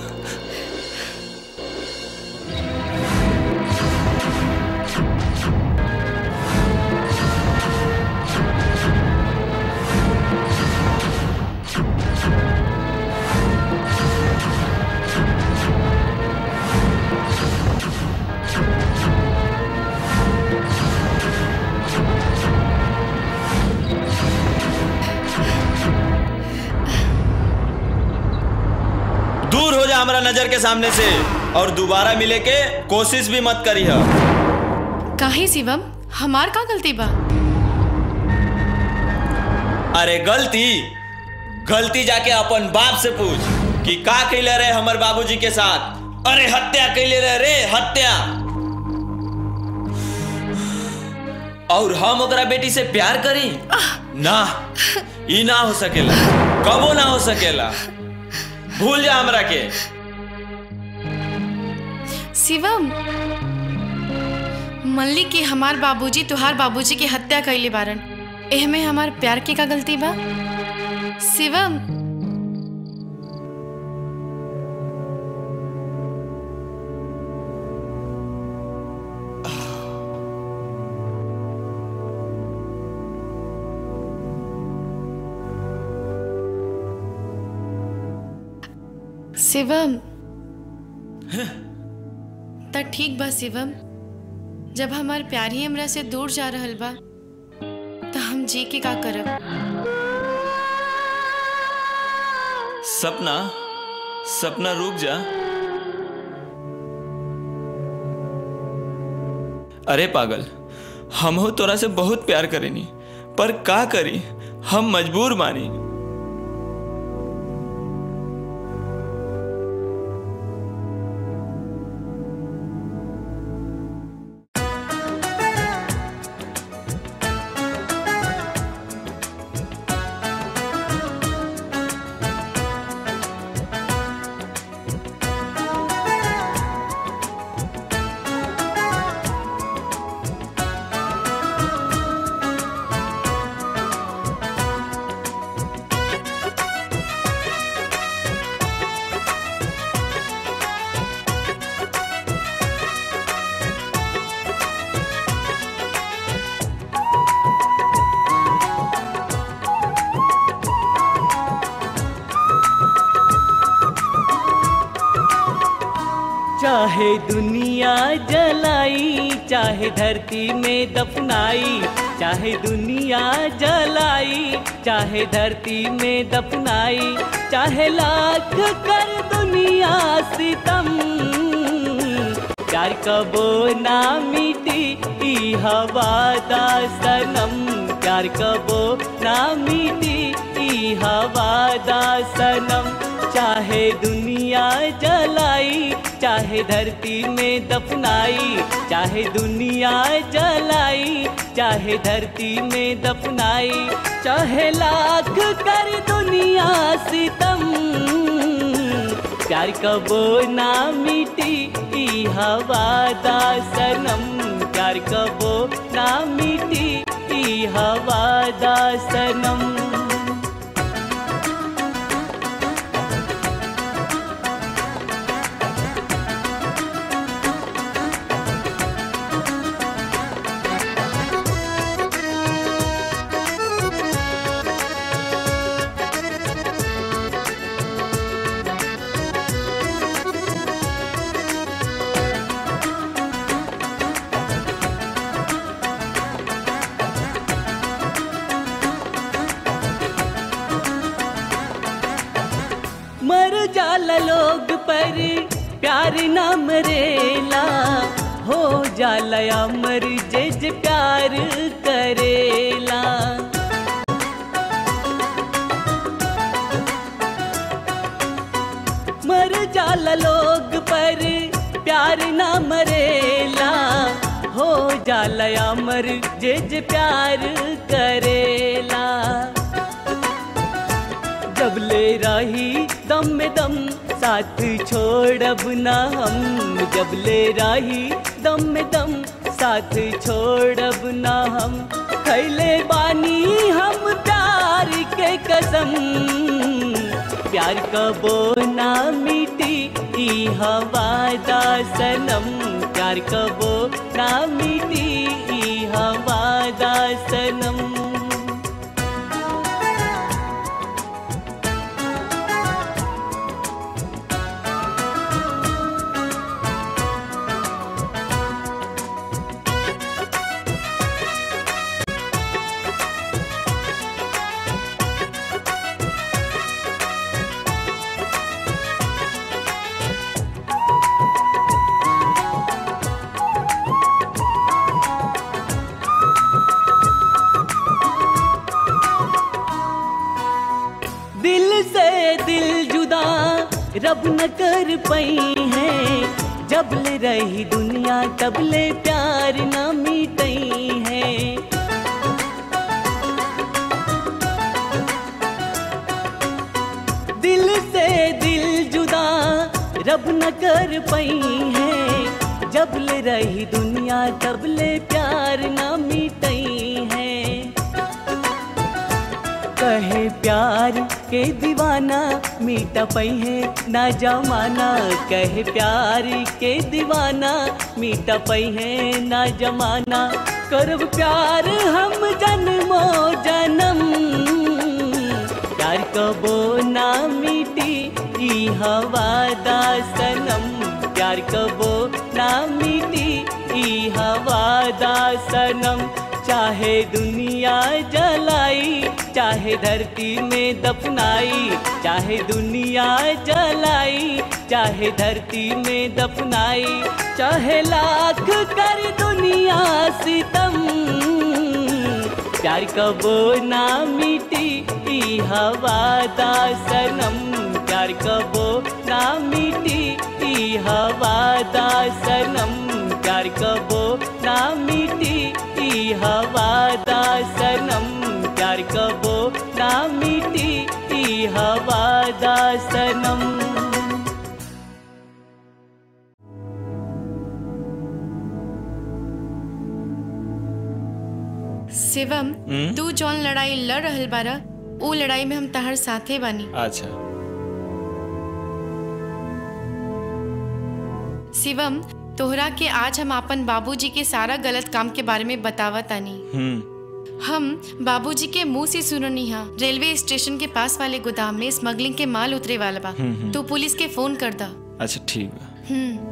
दूर हो जा हमारा नजर के सामने से और दोबारा मिले के कोशिश भी मत करी है काहे शिवम हमार का गलती बा अरे गलती गलती जाके अपन बाप से पूछ कि का कैले रहे हमर बाबूजी के साथ अरे हत्या कैले रहे रे हत्या और हम ओकरा बेटी से प्यार करी ना ई ना हो सकेला कबो ना हो सकेला भूल जा हमरा के शिवम मल्ली के हमार बाबूजी तुहार बाबूजी की हत्या कैले बारन एह में हमार प्यार के का गलती बा शिवम शिवम त ठीक बा शिवम जब हमार प्यार ही हमरा से दूर जा रहल बा त हम जी के का करब सपना सपना रुक जा अरे पागल हम हो तोरा से बहुत प्यार करेनी पर का करी हम मजबूर बानी चाहे दुनिया जलाई चाहे धरती में दफनाई चाहे दुनिया जलाई चाहे धरती में दफनाई चाहे लाख कर दुनिया सितम प्यार कबो ना मिटी ई हवा दा सनम प्यार कबो ना मिटी ई हवा दा सनम चाहे दुनिया जलाई चाहे धरती में दफनाई चाहे दुनिया जलाई चाहे धरती में दफनाई चाहे लाख कर दुनिया सितम प्यार कबो ना मिटी ई हवा दा सनम प्यार कबो ना मिटी ई हवा दा सनम मर जाला लोग पर प्यार ना मरेला हो जाला अमर जे जे प्यार करेला मर जाला लोग पर प्यार ना मरेला हो जाला अमर जे जे प्यार करेला जब ले रही दम में दम साथ छोड़ब ना हम जब ले रही दम में दम साथ छोड़ब ना हम खैले बानी हम प्यार के कसम प्यार कबो ना मिटी ई हवा दा सनम प्यार कबो ना मिटी ई हवा दा सनम दिल से दिल जुदा रब न कर पई है जब ले रही दुनिया तब ले प्यार न मिटई है दिल से दिल जुदा रब न कर पई है जब ले रही दुनिया तब ले प्यार न मिटई है कहे प्यार के दीवाना मीटा पई है ना जमाना कहे प्यार के दीवाना मीटा पई है ना जमाना करब प्यार हम जन्मो जन्म प्यार कबो ना मिटी ई हवादा सनम प्यार कबो ना मिटी ई हवादा सनम चाहे दुनिया जलाई चाहे धरती में दफनाई चाहे दुनिया जलाई चाहे धरती में दफनाई चाहे लाख कर दुनिया सितम प्यार कबो ना मिटी ई हवादा सनम प्यार कबो ना मिटी ई हवादा सनम प्यार कबो ना मिटी ई हवादा सनम प्यार कबो ना मिटी ई हवादा सनम शिवम हम्म? तू जौन लड़ाई लड़ रहल बारा ऊ लड़ाई में हम तहर साथे बानी अच्छा शिवम तोहरा के आज हम अपन बाबूजी के सारा गलत काम के बारे में बतावा तानी हम्म हम बाबूजी के मुंह से सुननी हा रेलवे स्टेशन के पास वाले गोदाम में स्मगलिंग के माल उतरे वाला बा हम्म, हम्म। तू पुलिस के फोन कर दा अच्छा ठीक बा हम्म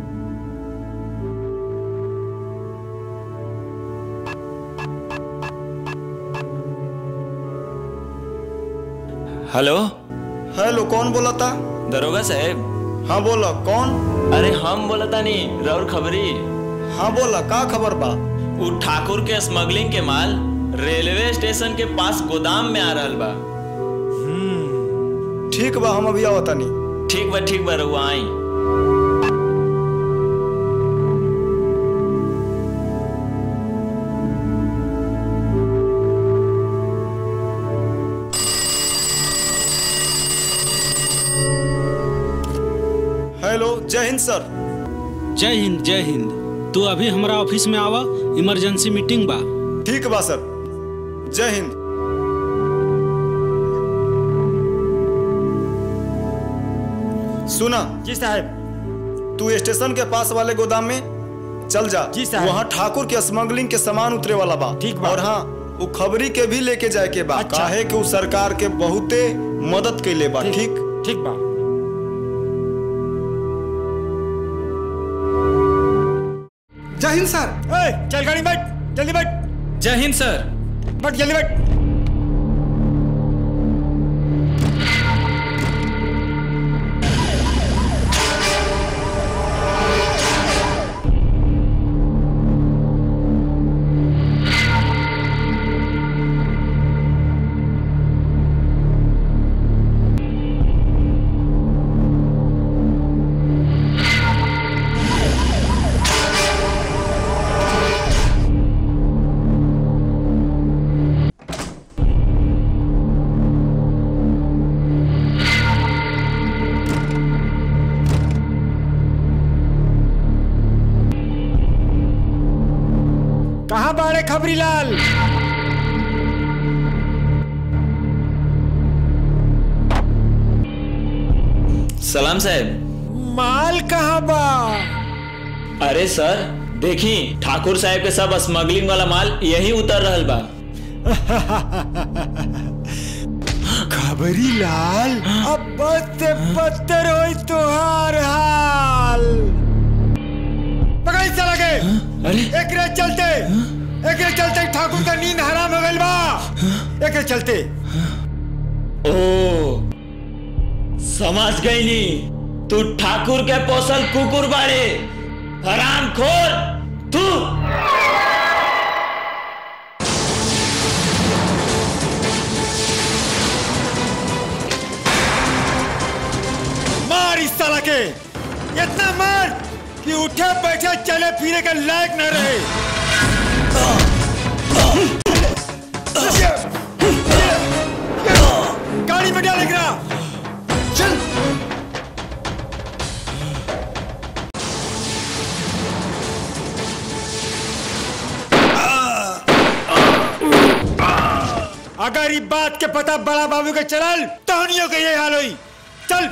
हेलो हेलो कौन बोला था दरोगा साहब हाँ बोला कौन अरे हम बोला था नी रौर खबरी हाँ बोला का खबर बा उ ठाकुर के स्मगलिंग के माल रेलवे स्टेशन के पास गोदाम में आ रहल बा ठीक बा हम अभी आवता नहीं ठीक बा ठीक बा रहुआ आई हेलो जय हिंद सर जय हिंद जय हिंद तू अभी हमारा ऑफिस में आवा इमरजेंसी मीटिंग बा ठीक बा सर जय हिंद सुना जी साहब तू स्टेशन के पास वाले गोदाम में चल जा जी साहब। वहाँ ठाकुर के स्मगलिंग के सामान उतरे वाला बा ठीक बा। और हाँ वो खबरी के भी लेके जाए के बा अच्छा। काहे कि उ सरकार के बहुते मदद कैले बा ठीक ठीक बा जय हिंद सर ए, चल गाड़ी में बैठ जल्दी बैठ जय हिंद सर बैठ जल्दी बैठ कहाँ बाड़े खबरी लाल सलाम साहब माल कहाँ बा अरे सर देखी ठाकुर साहब के सब स्मगलिंग वाला माल यही उतर रहल बा खबरी लाल अब बदते बदतर होई तोहार हाल पकड़ चला गए अरे एकरे चलते एकरे चलते ठाकुर का नींद हराम हो गइल बा एकरे चलते ओ समझ गई नी तू ठाकुर के पोसल कुकुर बाड़े हराम खोर तू मार इस साला के इतना मार कि उठे बैठे चले फिरे के लायक न रहे गाड़ी में डाल एकरा चल अगर ई बात के पता बड़ा बाबू के चलल तहनियों के ये हाल होई चल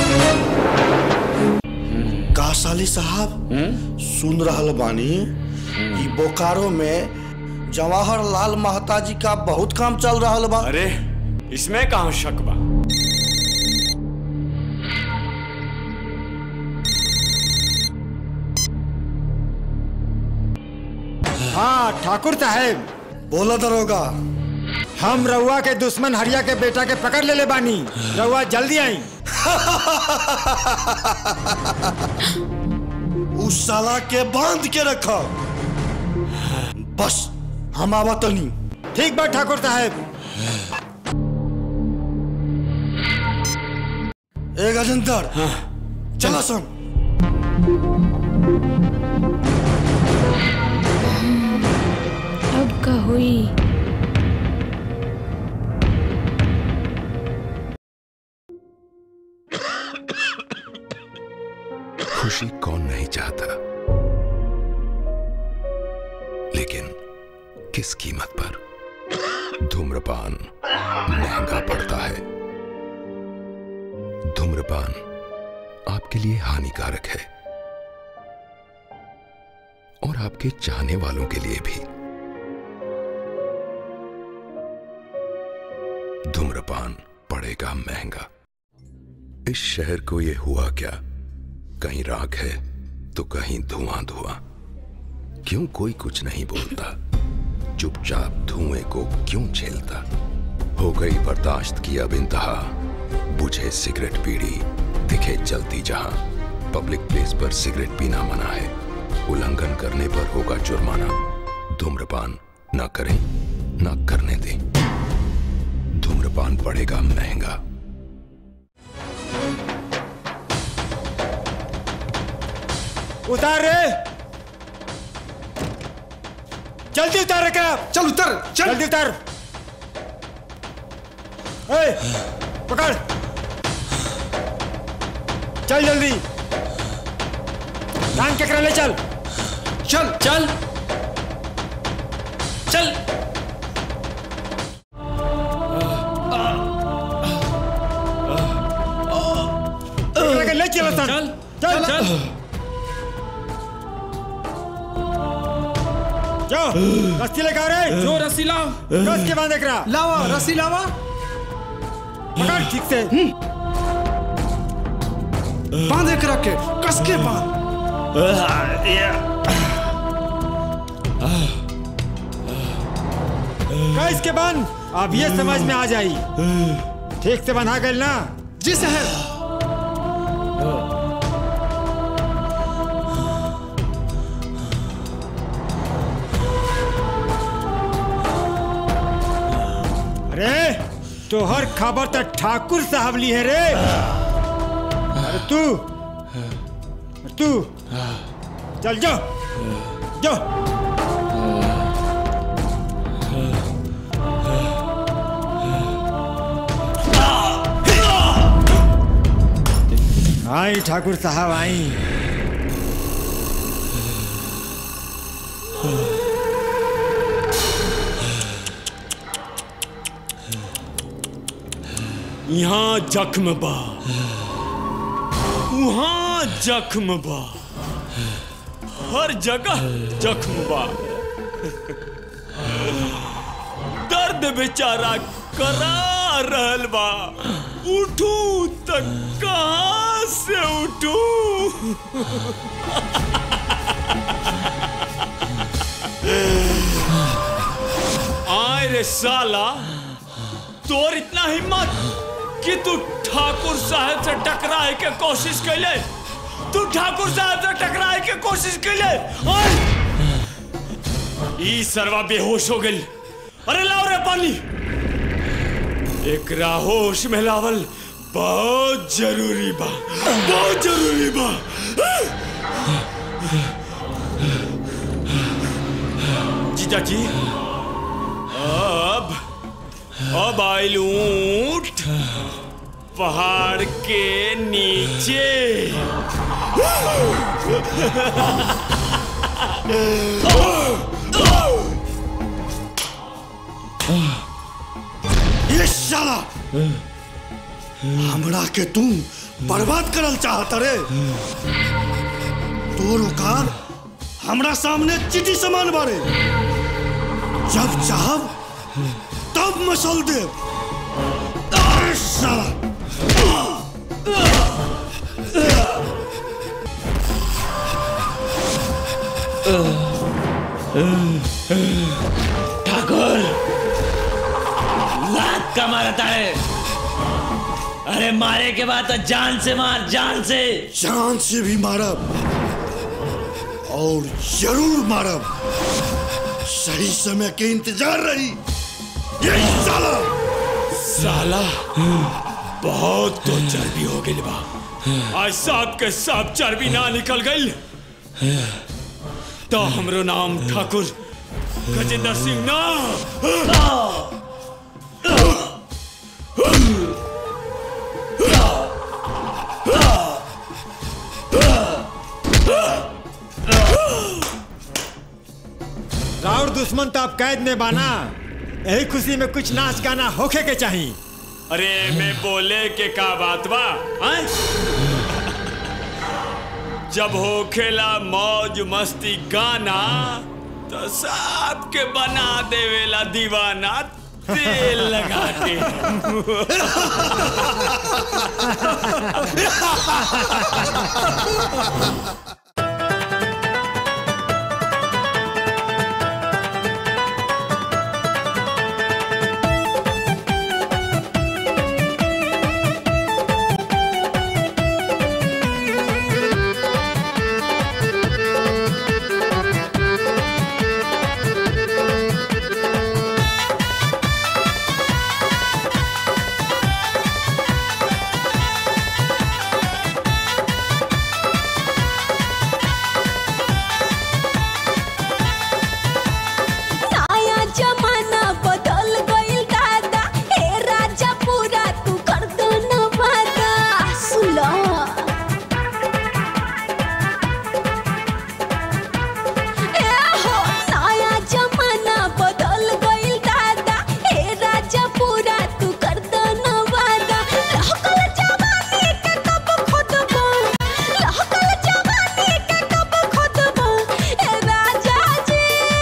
का साली साहब सुन रहल बानी कि बोकारो में जवाहरलाल महता जी का बहुत काम चल रहा बा अरे इसमें कहाँ शक बा हाँ ठाकुर साहेब बोला दरोगा हम रउआ के दुश्मन हरिया के बेटा के पकड़ ले ले बानी रउआ जल्दी आई उस साला के बांध के रखो बस हम आवा तनी ठीक बा ठाकुर साहेब ए गजेंद्र चला सन अब का हुई खुशी कौन नहीं चाहता लेकिन किस कीमत पर धूम्रपान महंगा पड़ता है धूम्रपान आपके लिए हानिकारक है और आपके चाहने वालों के लिए भी धूम्रपान पड़ेगा महंगा इस शहर को यह हुआ क्या कहीं राख है तो कहीं धुआं धुआं क्यों कोई कुछ नहीं बोलता चुपचाप धुएं को क्यों झेलता हो गई बर्दाश्त की अब इंतहा बुझे सिगरेट पीड़ी दिखे जलती जहां पब्लिक प्लेस पर सिगरेट पीना मना है उल्लंघन करने पर होगा जुर्माना धूम्रपान ना करें ना करने दें धूम्रपान पड़ेगा महंगा उतार रे जल्दी उतार क्या चल उतर चल जल्दी उतार ए, पकड़ चल जल्दी टांग के करा ले चल चल चल चल पकड़ के ले चलो चल चल चल जो रस्सी लगा रहे जो रस्सी लाओ कस के बांध करा लावा रस्सी लावा पकड़ ठीक से बांध एक रखे कस के बांध कस के बांध अब ये समझ में आ जाई ठीक से बंधा गल ना जी साहब अरे तोहर खबर तो ठाकुर साहब ली है रे अरे तू तू चल जो जो आई ठाकुर साहब आई यहाँ जख्म बा वहाँ जख्म बा हर जगह जख्म बा दर्द बेचारा करा रहल बा उठू तक कहाँ से उठू आए रे साला तोर इतना हिम्मत कि तू ठाकुर साहब से टकराए के कोशिश कैले तू ठाकुर साहब से टकराए के कोशिश कैले ओए! ई सरवा बेहोश हो गई अरे लाओ रे पानी एकरा होश में लावल बहुत जरूरी बा बहुत जरूरी बा जीजा जी अब अब आइल ऊंट पहाड़ के नीचे ये साला हमरा के तू बर्बाद करल चाहत रे तोर औकात हमरा सामने चिटी समान बारे जब चाहब तब मसल देव अरे साला ठाकुर लात का मारता है अरे मारे के बाद तो जान से मार जान से जान से भी मारब और जरूर मारब सही समय के इंतजार रही यही साला साला बहुत तो चर्बी हो गई बा आज सांप के सांप चर्बी ना निकल गई तो हमरो नाम ठाकुर गजेंद्र सिंह ना राउर दुश्मन तो आप कैद में बाना यही खुशी में कुछ नाच गाना होखे के चाहिए अरे मैं बोले के का बात बा हैं? जब हो खेला मौज मस्ती गाना तो सब के बना देवेला दीवाना तेल लगा के नया जमाना बदल गइल दादा हे राजा पूरा तू कर दो न वादा सुला ए हो नया जमाना बदल गइल दादा हे राजा पूरा तू कर दो न वादा लहकल जवानी के कब खोदबो लहकल जवानी के कब खोदबो ए राजा जी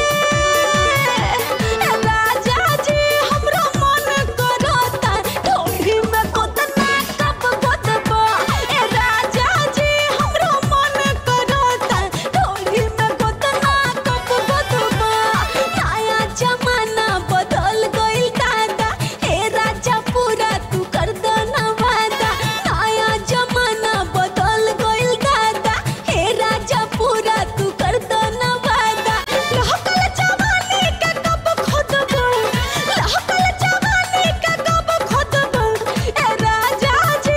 राजा जी हमरा मन करता ढोली में गोदना कब गोदबा ए राजा जी हमरा मन करता ढोली में गोदना कब गोदबा नया जमाना बदल गइल दादा हे राजा पूरा तू कर दो ना वादा नया जमाना बदल गइल दादा हे राजा पूरा तू कर दो ना वादा लहकल जवानी के कब खोदबो लहकल जवानी के कब खोदबो ए राजा जी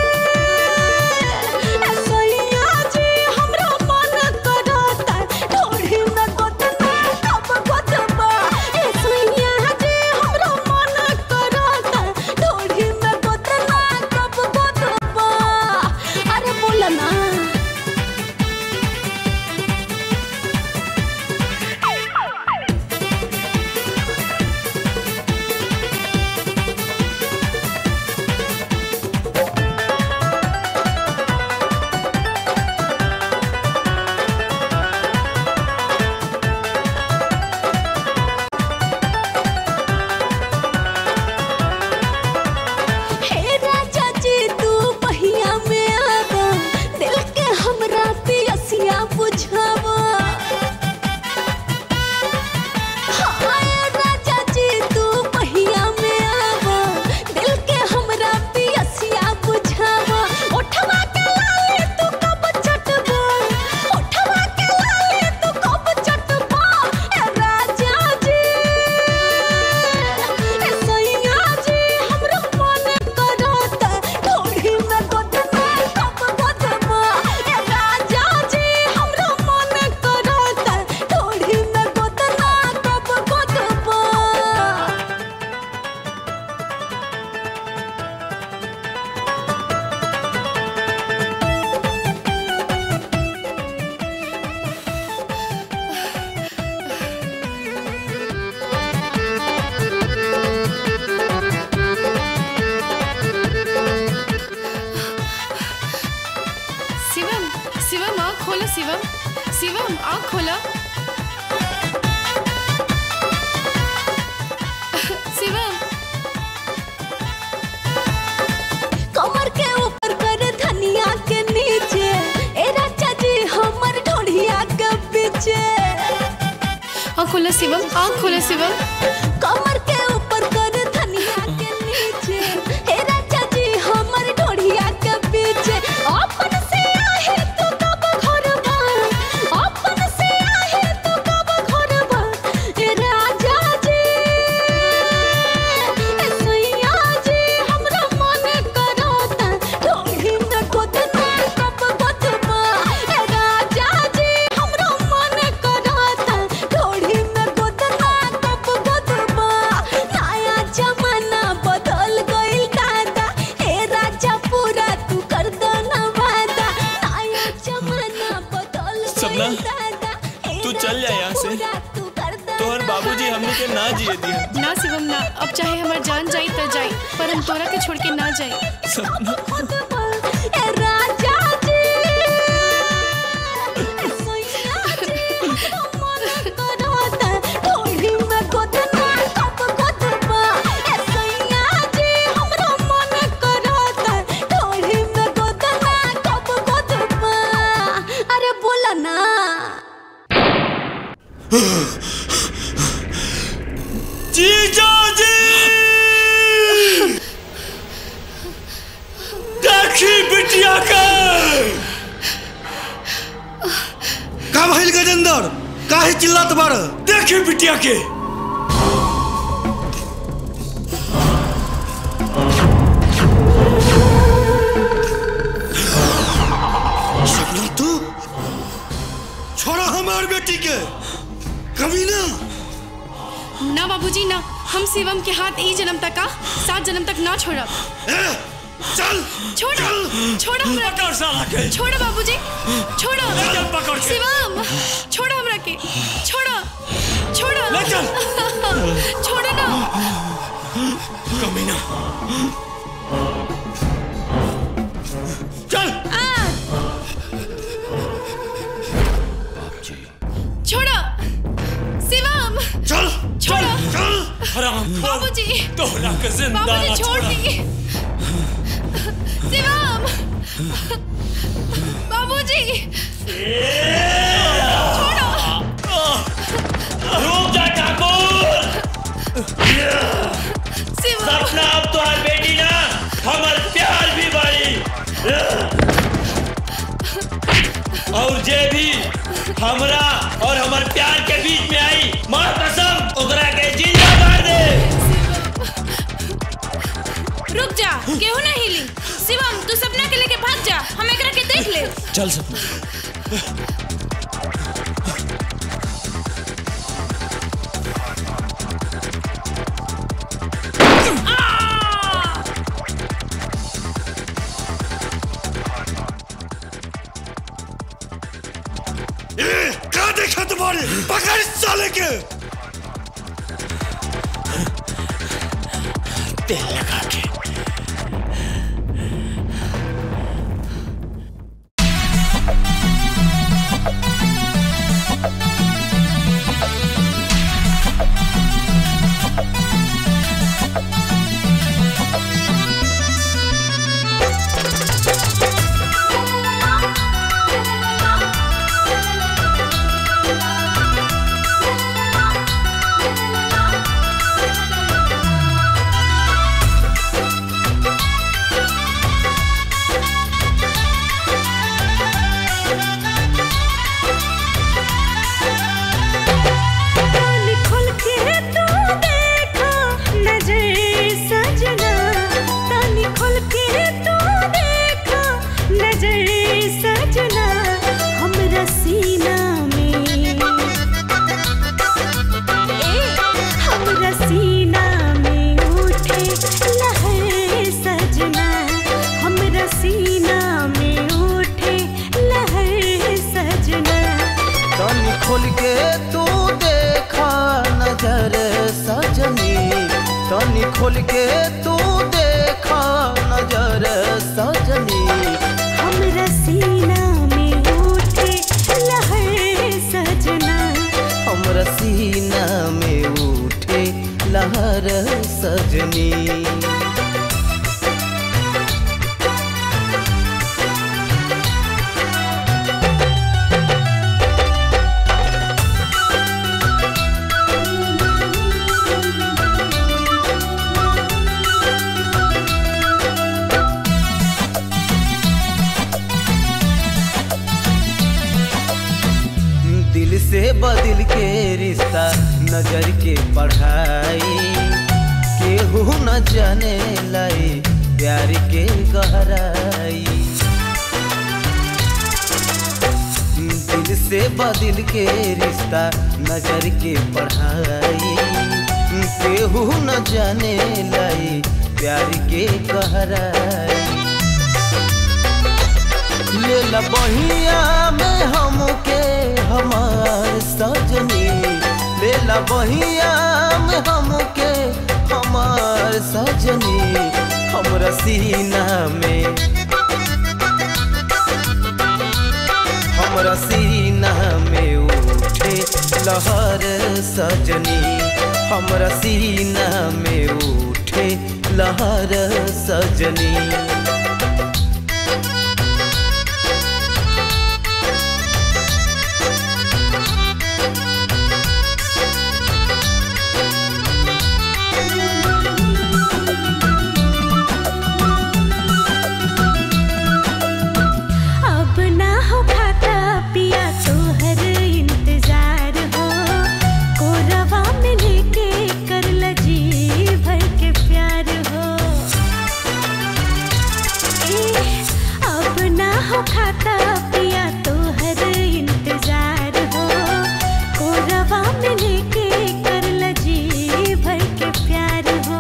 ए सैया जी हमरा मन करता ढोली में गोदना कब गोदबा ए सैया जी हमरा मन करता ढोली में गोदना कब गोदबा अरे बोला ना हे राजा जी तू पहिया में आवा दिल के हमरा पियसिया बुझावा हाय राजा जी तू पहिया में आवा दिल के हमरा पियसिया बुझावा उठवा के लाले तू कब चटबा उठवा के लाले तू कब चटबा ए राजा जी ए सैया जी हमरा मन करता ढोली में गोदना कब गोदबा ए राजा जी हमरा मन करता ढोली में गोदना कब गोदबा शिवम शिवम आँख खोलो शिवम शिवम आँख खोला शिवम कमर के ऊपर कर धनिया के नीचे ए राजा जी हमर ढोढ़िया के पीछे आँख खोला शिवम आँख खोला शिवम कमर के ऊपर कर धनिया के नीचे ए राजा जी हमर ढोढ़िया के पीछे अपन से आहे तू कब घर बा अपन से आहे तू कब घर बा ए राजा जी ए सैया जी हमरा मन करता ढोढ़ी न गोदना कब गोदबा ए राजा जी हमरा मन करता ढोढ़ी में गोदना कब गोदबा नया जमाना बदल गइल दादा हे राजा पूरा तू कर दो ना वादा नया जमाना बदल सपना तू चल जा यहाँ से तोहर बाबूजी हमने के ना जिए दिया ना शिवम ना अब चाहे हमार जान जाई त जाई पर हम तोरा के छोड़ के ना जाई सपना ए राजा जी ए सैया जी मन करता ढोढ़ी में गोदना कब गोदबा ए सैया जी हमरा मन करता ढोढ़ी में गोदना कब गोदबा अरे बोला ना जीजा जी देखी बिटिया के का भइल गजेंद्र काहे चिल्लात बाड़ देखी बिटिया के सपना तू छोड़ा हमार बेटी के कभी ना ना बाबूजी ना हम शिवम के हाथ ई जन्म तक का सात जन्म तक ना छोड़ब चल छोड़ छोड़ हमरा पकड़ साला के छोड़ बाबूजी छोड़ ले चल पकड़ के। शिवम छोड़ हमरा के छोड़ छोड़ ले चल। छोड़ ना कमीना चल छोड़ शिवम चल छोड़ चल हराम बाबूजी तोहरा के जिंदा बाबूजी ना छोड़ छोड़ा। दी शिवम बाबूजी छोड़ो रुक जा ठाकुर शिवम सपना अब तुम्हार बेटी ना हमर प्यार भी बाड़ी और जे भी हमरा और हमर प्यार के बीच में आई मार कसम ओकरा के जिंदा मार दे रुक जा केहू ना हिली शिवम तू सपना के लेके भाग जा हम एकरा के देख ले चल सपना ए, का देखा तुम्हारे पकड़ इस साले के तेल लगा के कान खोल के तू देखा नजर सजना कान खोल के तू देखा नजर सजना हमरा सीना में ए हमरा सीना में उठे लहर सजना हमरा सीना में उठे लहर सजना कान खोल के तू देखा नजर सजनी कान खोल के तू देखा नजर सजनी हमरा सीना में उठे लहर से बदल के रिश्ता नजर के पढ़ाई केहू न जाने लाई प्यार के गहराई दिल से बदल के रिश्ता नजर के पढ़ाई केहू न जाने लाई प्यार के गहराई ले ला बहिया में हमके हमार सजनी ले ला बहिया में हमके हमार सजनी हमरा सीना में हमरा सीना में उठे लहर सजनी हमरा सीना में उठे लहर सजनी अब ना हो खाता पिया तोहर इंतजार हो कोरवा में लेके कर लजी भर के प्यार हो ए, अब ना हो खाता पिया तोहर इंतजार हो कोरवा में लेके कर लजी भर के प्यार हो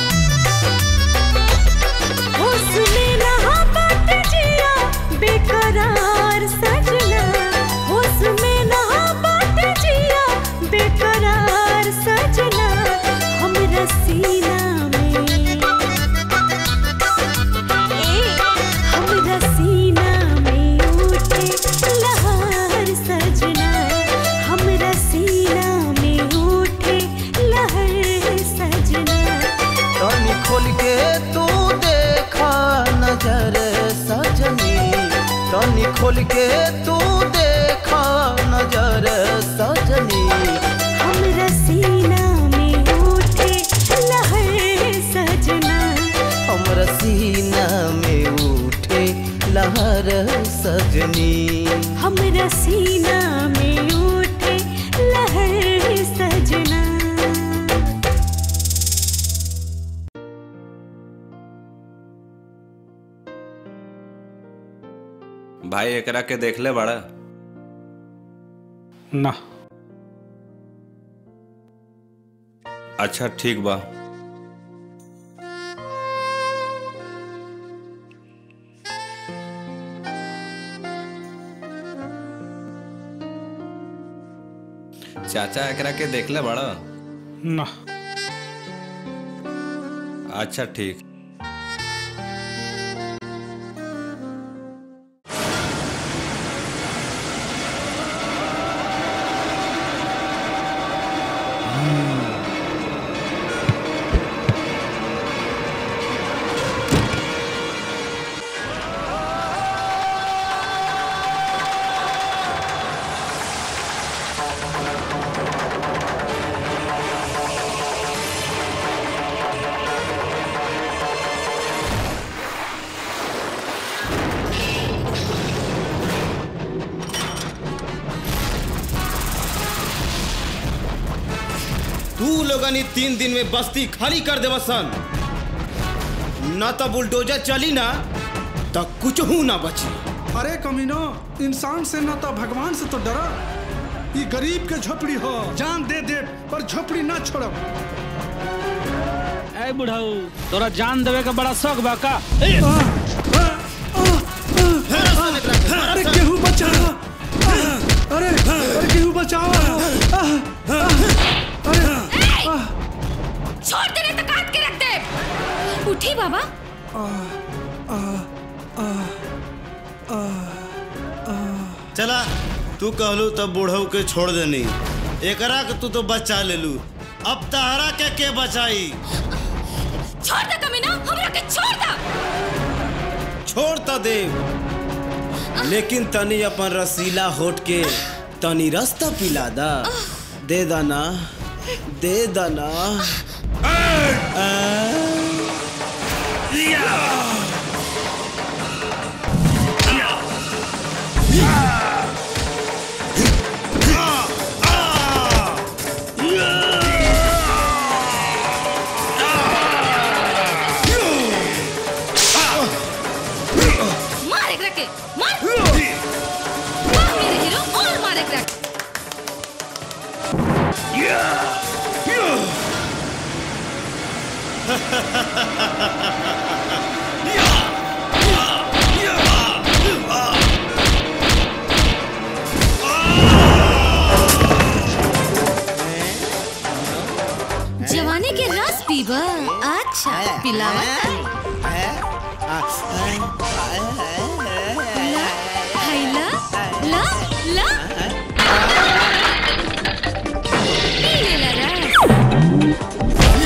होश में नहा बाट जिया बेकरार सजना होश में नहा बाट जिया बेकरार सजना हमरा सीना में ए हमरा सीना में उठे लहर सजना हमरा सीना में उठे लहर सजना तनी खोल के तू देखा नजर सजनी तनी खोल के तू देखा नजर सजनी हमरा सीना में उठे लहर सजना हमरा सीना में उठे लहर सजनी हमरा सीना में उठे लहर सजना भाई एकरा के देखले बड़ा ना अच्छा ठीक बा चाचा एकरा के देखले बड़ा ना अच्छा ठीक तू लोगन ई तीन दिन में बस्ती खाली कर देव सन न तो बुलडोजर चली ना तो कुछ ना बची अरे कमीनो इंसान से न तो भगवान से तो डरा ये गरीब के झोपड़ी हो जान दे दे पर झोपड़ी ना छोड़ब ए बुढ़ाऊ तोरा जान देवे का बड़ा शौक बा का ए, अरे केहू बचाओ अरे अरे केहू बचाओ अरे छोड़ दे नहीं तो काट के रख दे उठी बाबा चला तू कहलू तब बूढ़ऊ के छोड़ देनी एकरा के तू तो बचा लेलू अब तहरा के के बचाई छोड़ दे कमीना हमरा के छोड़ दे छोड़ त दे लेकिन तनी अपन रसीला होठ के तनी रास्ता पिला दा दे दाना दे दाना जवानी के रस पीबा अच्छा पिलावा ला हैला ला ला पी लेला रस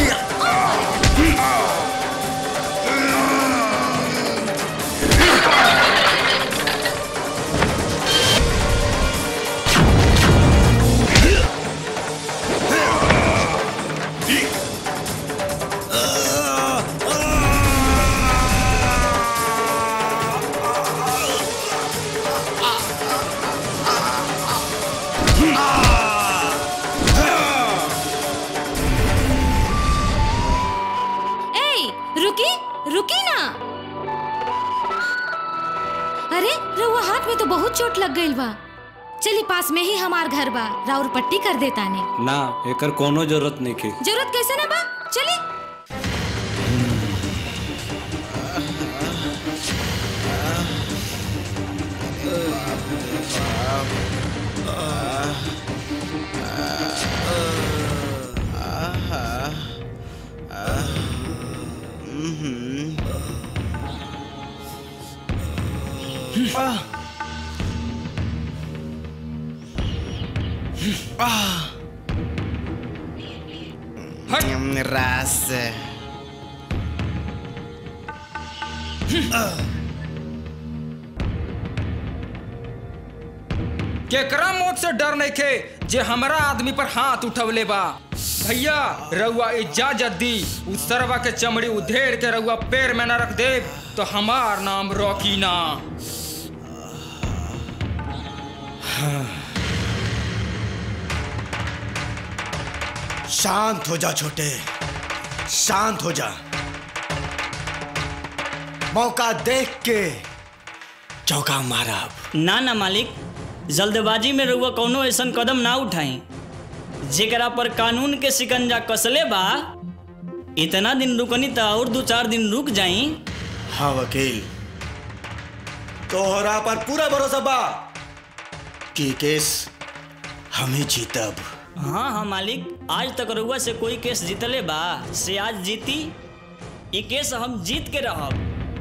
ए रुकी रुकी ना अरे रउआ हाथ में तो बहुत चोट लग गई बा चली पास में ही हमार घर बा राउर पट्टी कर देता ने ना एकर कोनो जरूरत नहीं की जरूरत कैसे ना बा चली रस केकरा मौत से डर नहीं खे जे हमरा आदमी पर हाथ उठवले बा भैया रउआ इजाजत दी उस सरवा के चमड़ी उधेड़ के रउआ पैर में न रख दे तो हमार नाम रॉकी ना शांत हो जा छोटे शांत हो जा मौका देख के चौका मारा ना ना मालिक जल्दबाजी में रउआ कौनो ऐसन कदम ना उठाई जेकरा पर कानून के शिकंजा कसले बा इतना दिन रुकनी त और दो चार दिन रुक जाई हाँ वकील तोहरा पर पूरा भरोसा बा कि केस हम ही जीतब हाँ हाँ मालिक आज तक रउआ से कोई केस जीतले बा से आज जीती ये केस हम जीत के रहब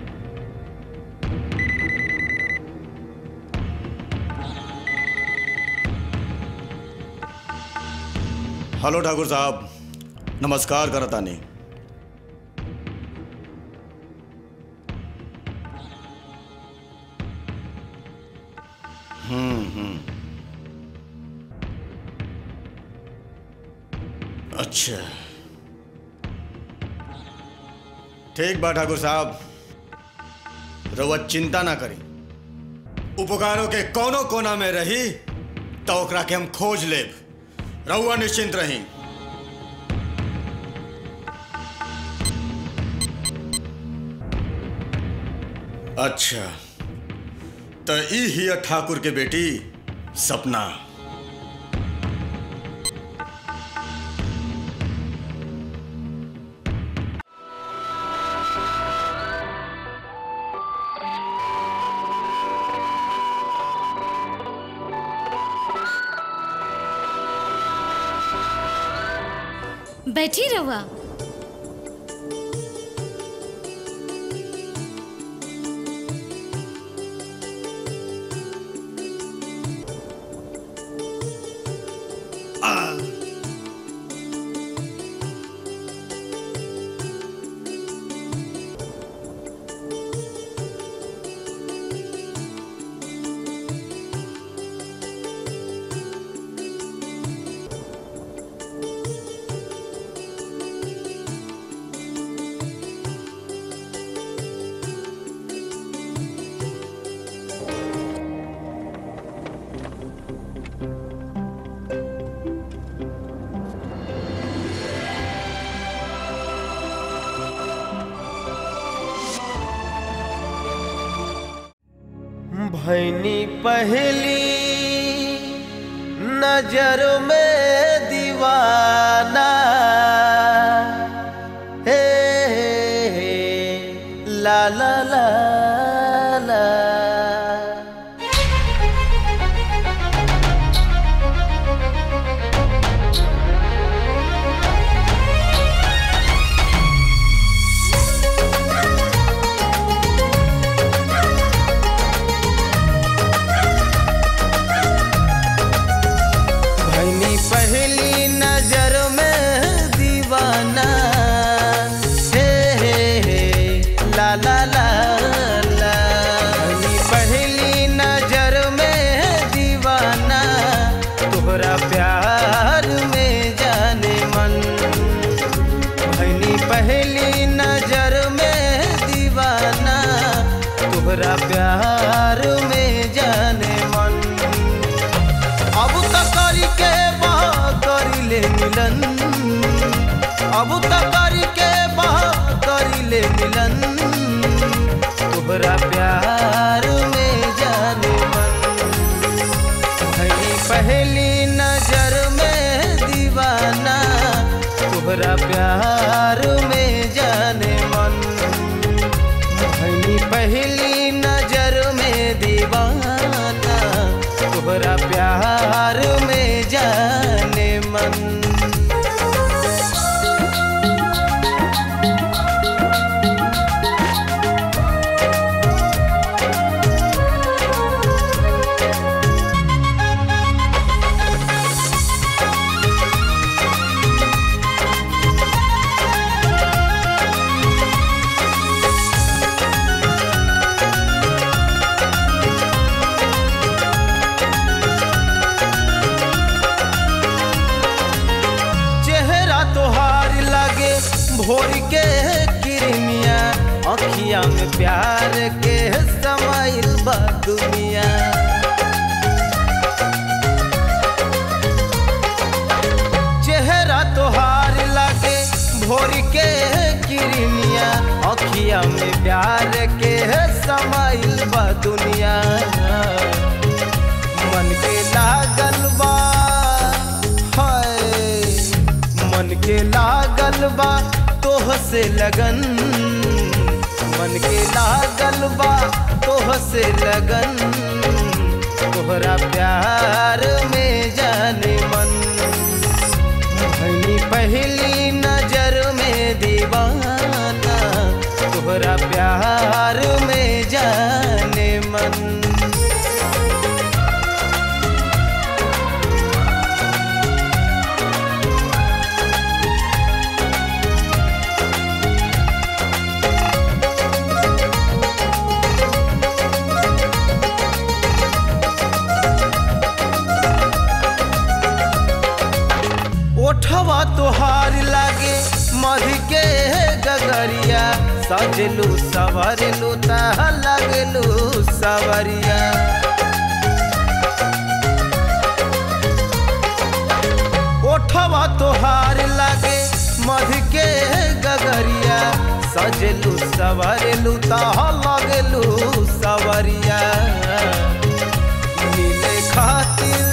हेलो ठाकुर साहब नमस्कार करतानी हम्म हम्म अच्छा ठीक बा ठाकुर साहब रउआ चिंता ना करी उपकारों के कोनो कोना में रही तो ओकरा के हम खोज लेब रउआ निश्चिंत रही अच्छा तो ई हिया ठाकुर के बेटी सपना बैठी रहुआ भैनी पहली नजर में दीवाना हे मिलन अब तो करी के बात करी ले मिलन तोहरा प्यार में जाने मन भई पहली नजर में दीवाना तोहरा प्यार में जाने मन भई पहली नजर में दीवाना तोहरा प्यार में जाने मन चेहरा तोहार लागे भोर के किरमिया अखिया में प्यार के समाइल बा दुनिया चेहरा तोहार लागे भोर के किरमिया अखिया में प्यार के समाइल बा दुनिया मन के लागल बा हाय मन के लागल बा तोह से लगन मन के लागल बा तोह से लगन तोहरा प्यार में जाने मन भनी पहली नजर में दीवाना तोहरा प्यार में जाने मन ओठवा तोहार लागे मध के गगरिया सजलू सवरलू तह लगलू सवरिया ओठवा तोहार लागे मध के गगरिया सजलू सवरलू तह लगलू सवरिया मिले खातिर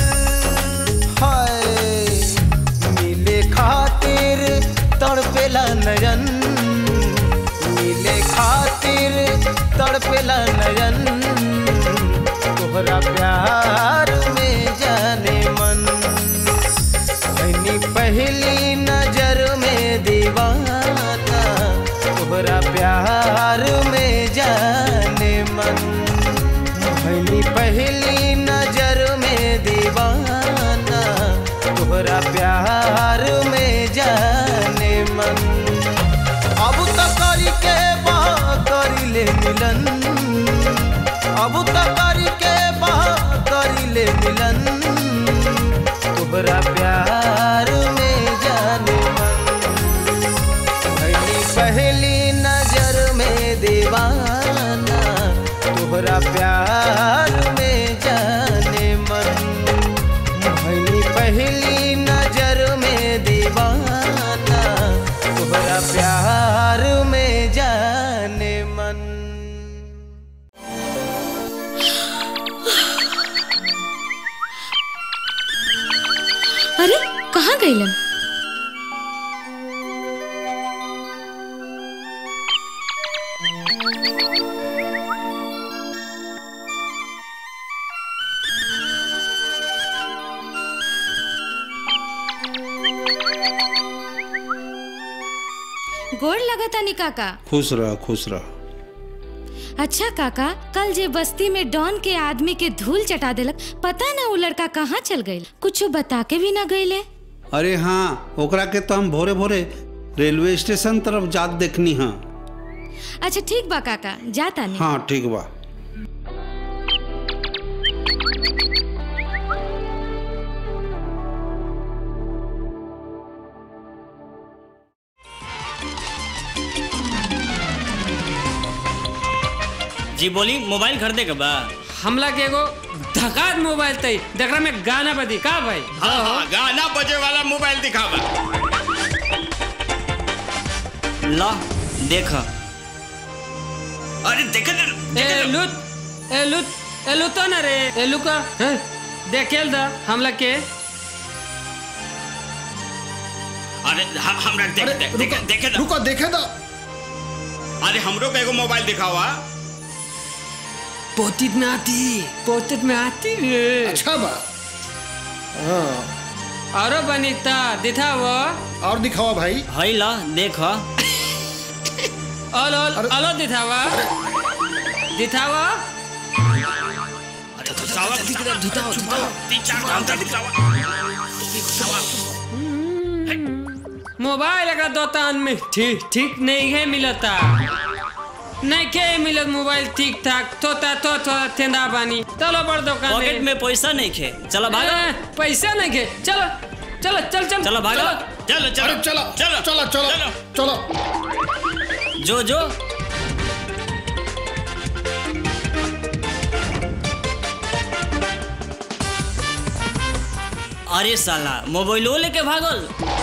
हाय मिले खातिर तड़पेला नयन मिले खातिर तड़पेला नयन तोहरा प्यार में जाने मन भनी पहली नजर में दीवाना तोहरा प्यार में जाने मन भनी पहली नजर में दीवाना तोहरा प्यार में जाने मन अब तो करी के बा करी ले मिलन अब तो करी के बा करी ले मिलन तोहरा प्यार में जाने मन भनी पहली नजर में दीवाना तोहरा प्यार में जाने मन भनी पहली नजर में दीवाना तोहरा प्यार में जाने मन अरे कहाँ गईलन गोड़ लगतानी काका खुश रह खुश रह अच्छा काका कल जे बस्ती में डॉन के आदमी के धूल चटा देलक पता ना वो लड़का कहाँ चल गई कुछ बता के भी ना गईले अरे हाँ ओकरा के तो हम भोरे भोरे रेलवे स्टेशन तरफ जात देखनी हाँ अच्छा ठीक बा काका जाता नहीं हाँ ठीक बा जी बोली मोबाइल खरीदे के बा हमला के एगो झकात मोबाइल तई देखरा में गाना बदी का भाई हाँ हाँ गाना बजे वाला मोबाइल दिखावा ला देख अरे देख ए लुत ए लुत ए लुतो ना रे ए लुका हैं? देखेल दा हमला के अरे हम- हमरा देख देख देख देखे दा रुको देखे दा अरे हमरो के एगो मोबाइल दिखावा पोतित में आती पोतित में आती रे अच्छा बा हाँ औरो बनीता दिखाओ और दिखावा भाई हई ला देख ऑल ऑल ऑलो दिखावा दिखावा अरे तो सावा दिखावा तीन चार घंटा दिखावा मोबाइल एक दोकान में ठीक ठीक नहीं है मिलता नहीं के मिलत मोबाइल ठीक ठाक तोता तो तो तेंदा बानी चलो बड़ दुकान पॉकेट में पैसा नहीं खे चला भागा ए, पैसा नहीं के चलो चलो चल चल चलो भागा चलो चलो अरे चलो चलो चलो चलो चलो जो जो अरे साला मोबाइलो लेके भागल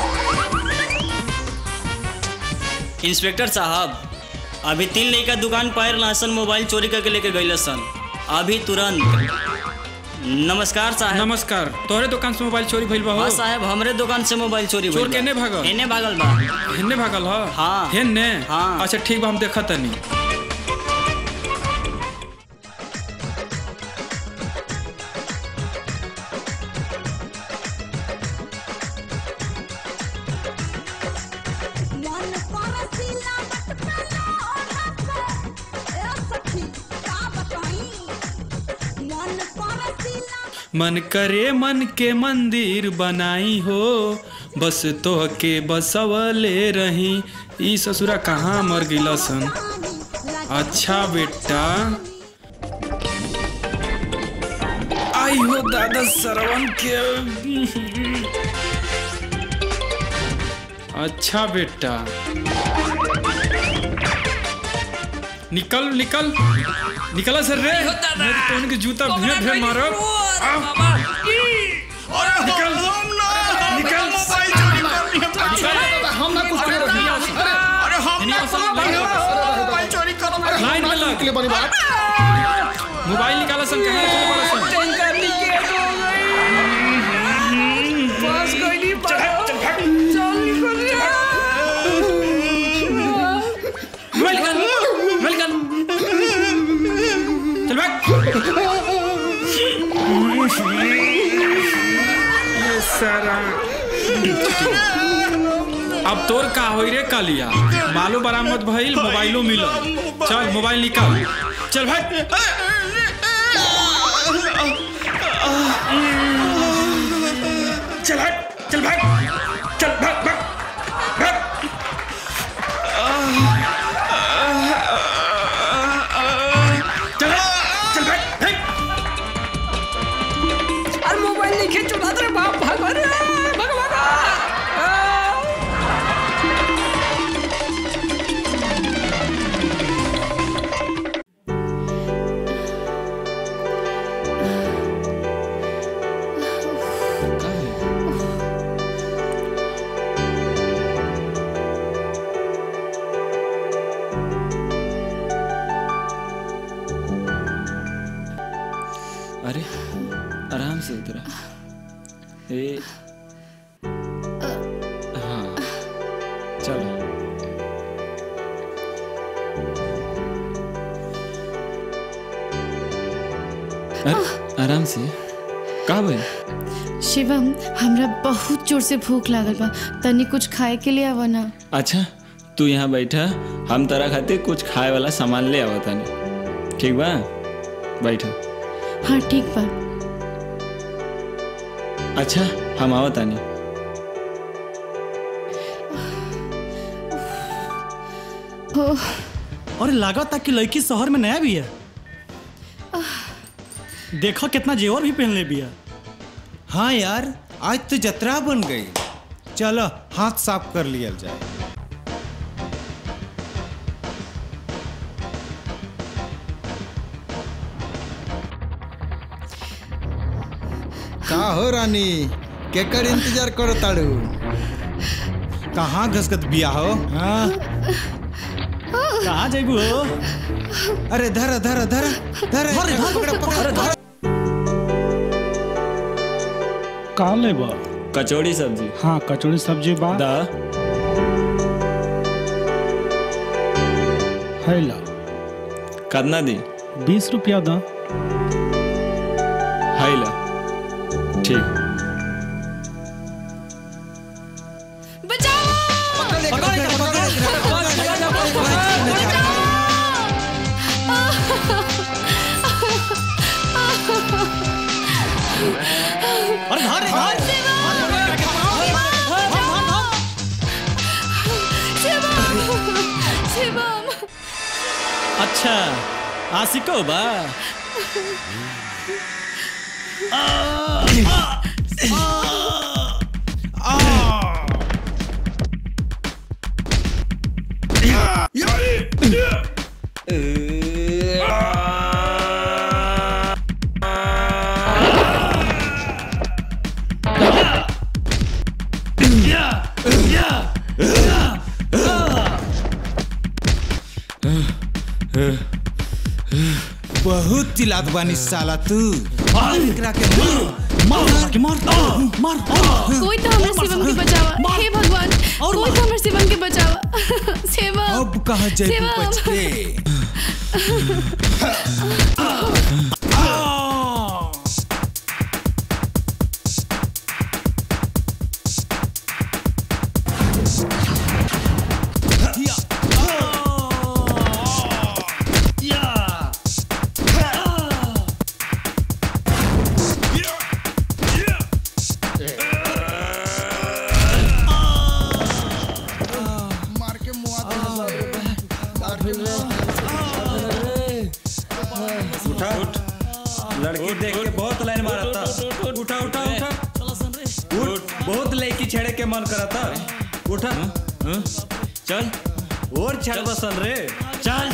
इंस्पेक्टर साहब अभी तीन लड़का दुकान पायर लासन मोबाइल चोरी करके लेके गई सन अभी तुरंत नमस्कार साहब नमस्कार तोहरे दुकान से मोबाइल चोरी भइल बा हो हाँ साहब हमरे दुकान से मोबाइल चोरी चोर भइल बा। केने भागल एने भागल बा हेन्ने भागल ह हाँ हेन्ने हाँ अच्छा ठीक बा हम देखत तनी मन करे मन के मंदिर बनाई हो बस तोह के बसवले रही ई ससुरा कहाँ मर गिला सन अच्छा बेटा आई हो दादा सरवन के अच्छा बेटा निकल निकल निकला सर रे मेरे तो उनके जूता भेड़ भेड़ मारो निकल निकल हम ना कुछ करे रही अरे हम ना मोबाइल चोरी करो लाइन में लग निकले बनी बात मोबाइल निकाला सन कहाँ रखले बड़ा सन टैंकर नीचे हो गई पास कोई नहीं पाया चल निकल मोबाइल निकाल मोबाइल निकाल चल भाग ये सारा अब तोर का होई रे कालिया मालो बरामद भइल मोबाइलो मिलल चल मोबाइल निकाल चल भाग चल भाग चल भाग चल भाग भाग भाग चल चल भाग भाग अरे मोबाइल नहीं खेच चुका रे बाप भागो रे भागो भागो अरे आराम से उतरा ए हाँ चलो अरे आराम से का भाई शिवम हमरा बहुत जोर से भूख लागल बा तनी कुछ खाए के लिए आवा ना अच्छा तू यहाँ बैठा हम तरा खातिर कुछ खाए वाला सामान ले आवा तानी ठीक बा बैठा हाँ ठीक बा अच्छा हम आवा तानी ओह और लागत कि लड़की शहर में नया भी है देखो कितना जेवर भी पहन ले भी है हाँ यार आज तो जतरा बन गई चलो हाथ साफ कर लिया जाए का हो रानी केकर इंतजार करो ताड़ू कहाँ घसकत बिया हो हाँ कहाँ जेबू हो अरे धर धर धर धर धर, धर, पकड़ पकड़ धर का लेबा कचौड़ी सब्जी हाँ कचौड़ी सब्जी बा दा है ला कितना दी बीस रुपया दा है ला ठीक अरे धर धर शिवम अच्छा आशिको बा बहुत चिल्लात बानी साला तू एकरा के मार मार के मार मार कोई तो हमारे शिवम के बचावा हे भगवान कोई तो हमारे शिवम के बचावा शिवम अब कहाँ जैबू शिवम। बच के उठा उठ लड़की देख के बहुत लाइन मारा था उठा उठा उठा उठ बहुत लड़की छेड़े के मन करा था उठा चल और छड़ बसल रे चल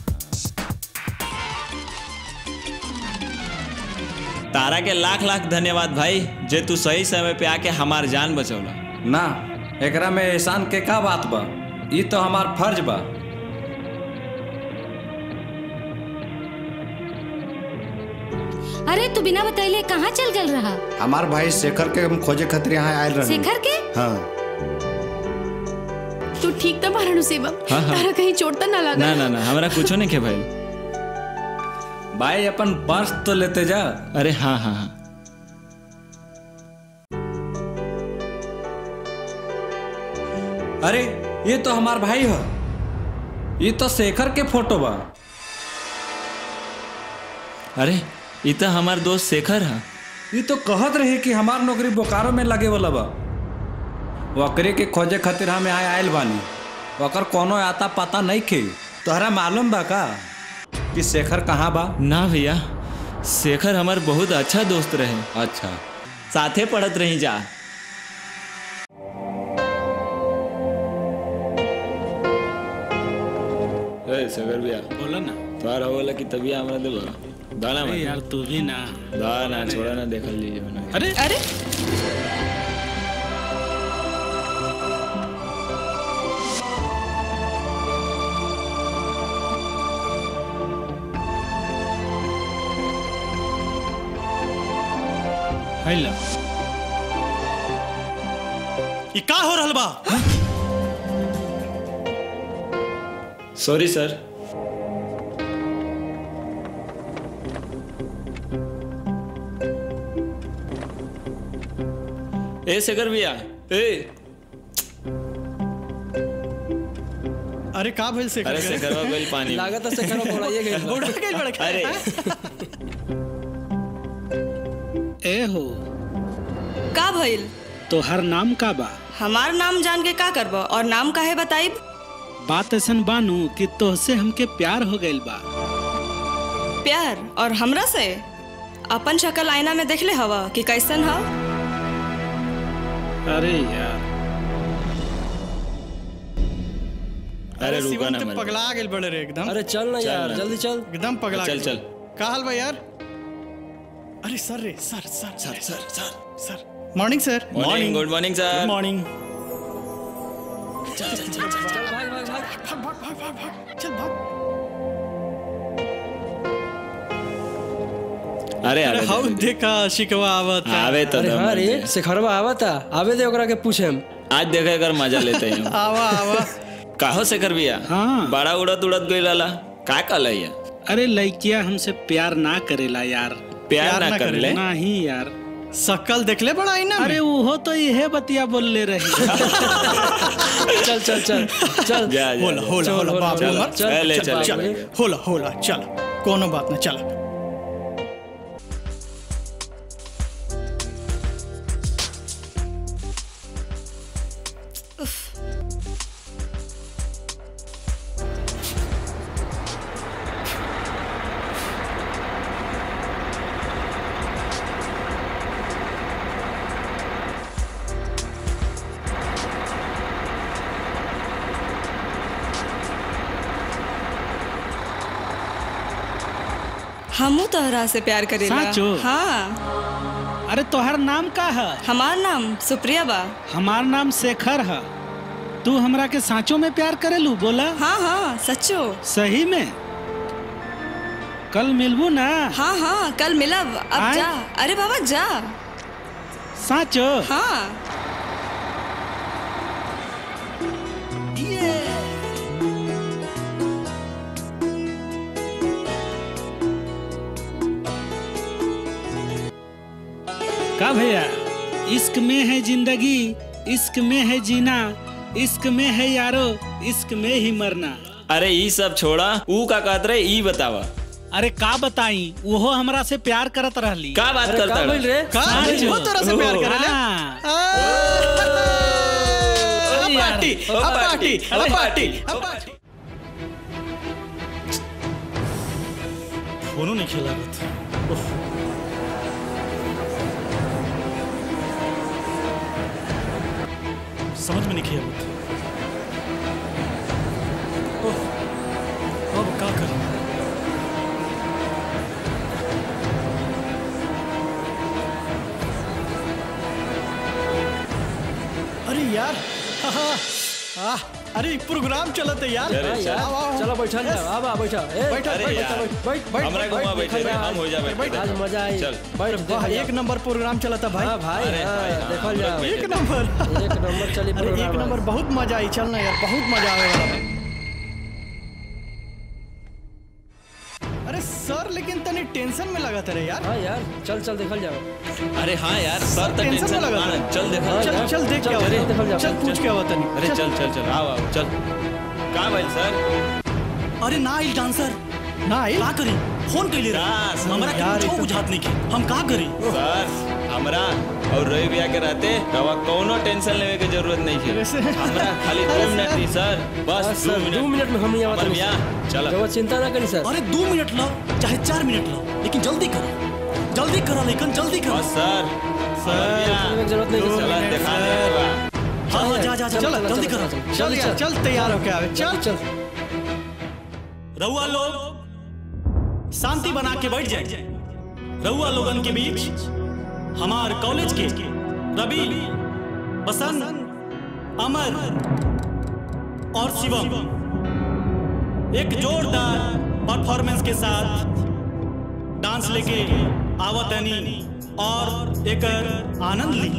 तारा के लाख लाख धन्यवाद भाई जे तू सही समय पे आके हमार जान बचौला ना एकरा में एहसान के का बात बा ई तो हमार फर्ज बा अरे तू बिना बतैले कहाँ चल गल रहा हमार भाई शेखर के हम खोजे खातिर यहाँ आयल रहे शेखर के हाँ तू ठीक तो मारनु शिवम हाँ, हाँ। तारा कहीं चोट तो ना लगा ना ना ना हमरा कुछो नहीं के भाई भाई अपन पर्स तो लेते जा अरे हाँ हाँ हाँ अरे ये तो हमार भाई हो ये तो शेखर के फोटो बा अरे ये तो हमार दोस्त शेखर है ये तो कहत रहे कि हमार नौकरी बोकारो में लगे वाला बा वकरे के खोजे खातिर हम यहाँ आयल बानी वकर कोनो आता पता नहीं खे तोहरा मालूम बा का कि शेखर कहाँ बा ना भैया शेखर हमार बहुत अच्छा दोस्त रहे अच्छा साथे पढ़त रही जा ए शेखर भैया बोला ना तोहार होला कि तभी हमरा देबो दाना अरे मत यार तू भी ना दाना छोड़ा ना देखल लीजिए मना अरे अरे है ला ई का हो रहल बा सॉरी सर ए शेखर भैया ए अरे का भइल से अरे शेखरवा गइल पानी में। लागत है शेखरवा बोलाइए गइल बोल गइल बड़ा अरे ए हो का भइल तो हर नाम का बा हमार नाम जान के का करब और नाम काहे बताइब बात ऐसन बानू कि तोहसे हमके प्यार हो गइल बा प्यार और हमरा से अपन शक्ल आईना में देखले हवा कि कैसन ह अरे यार अरे रुका शिवम ना तो मत। पगला गेल बड़े रे एकदम अरे चल ना चल यार ना। जल्दी चल एकदम पगला चल गेल चल का हाल बा यार अरे सर रे sir sir sir sir sir sir morning sir morning good morning sir good morning चल चल चल चल चल भाग भाग भाग भाग भाग भाग भाग भाग चल भाग अरे अरे आवे हाउ देखा शिकवा आवत आवे तो अरे दम हाँ रे बन शेखरवा आवा था आवे दे ओकरा के पूछे हम आज देखे कर मजा लेते हैं आवा आवा काहो से कर बिया हाँ बड़ा उड़त उड़त गई लाला का कल है अरे लड़किया हमसे प्यार ना करेला यार प्यार ना कर ले नहीं यार शकल देखले बड़ा आईना में अरे वो तो यह बतिया बोल ले रही चल चल चल चल जा जा होला जा। होला होला बाप रे मत चल, चल, चल चल, चल चल। होला होला चल कोनो बात ना चल हमू तोहरा से प्यार करेला साचो? हाँ अरे तोहर नाम का है हमार नाम सुप्रिया बा हमार नाम शेखर है तू हमरा के सांचो में प्यार करेलू बोला हाँ हाँ सच्चो सही में कल मिलबू ना हाँ हाँ कल मिलब अब आय? जा अरे बाबा जा साचो हाँ का भैया इश्क में है जिंदगी इश्क में है जीना इश्क में है यारो इश्क में ही मरना अरे ई सब छोड़ा ऊ का कहत रहे ई बतावा अरे का बताई वो हमरा से प्यार करत रहली का बात अरे करता का है? बोल रे का साचो। वो तोरा से प्यार करेला हाँ। अब पार्टी अब पार्टी अब पार्टी अब पार्टी फोनो नहीं खेला समझ में नहीं खेल अब का करूं अरे यार आह, अरे एक प्रोग्राम चलत है यार अरे चल। आओ, आओ, आओ। चलो बैठा ना आवा बैठा ए, बैठा, अरे बैठ, यार, बैठ, बैठ, बैठ, हमरा बैठ, घुमा बैठ, बैठे बैठ, हम हो जा बैठे आज मजा आई चल बैठ वाह देखल एक नंबर प्रोग्राम चला था भाई हाँ भाई अरे हाँ, भाई, हाँ, देखल हम जाओ लोग एक नंबर एक नंबर चली अरे एक प्रोग्राम नंबर बहुत मजा आई चलना यार बहुत मजा आवे वाला बा। अरे सर लेकिन तनी टेंशन में लगा रे यार हाँ यार चल चल देखल जाओ अरे हाँ यार सर तो टेंशन में टेंशन लगा में था। चल देखा चल चल देख के आओ चल, देखल जाओ, चल चल, पूछ के आओ तनी अरे चल चल चल आओ आओ चल का भाई सर अरे ना आइल डांसर ना आइल का करी फोन कैले का सर? हमरा के यार, कुछो एकदम- बुझात नहीं के हम का करी सर हमरा और रवि भैया के रहते रवा कोनो टेंशन लेवे के जरूरत नहीं है हमरा खाली दो मिनट दी सर बस दो सर मिनट दो मिनट में हम यहाँ अमर भैया चल जब चिंता ना करी सर अरे दो मिनट लो चाहे चार मिनट लो लेकिन जल्दी करो जल्दी करो लेकिन जल्दी करो बस सर सर जरूरत नहीं है, चला सर। दिखा दे हाँ हाँ जा जा जा चल, चल चल, जल्दी चल, करो चल, चल चल, यार चल। चल तैयार होके आवे चल चल रउआ लोग शांति बना के बैठ जाए रउआ लोगन के बीच हमार कॉलेज के रवि बसंत अमर और शिवम एक जोरदार परफॉर्मेंस के साथ डांस लेके आवतनी और एक आनंद ली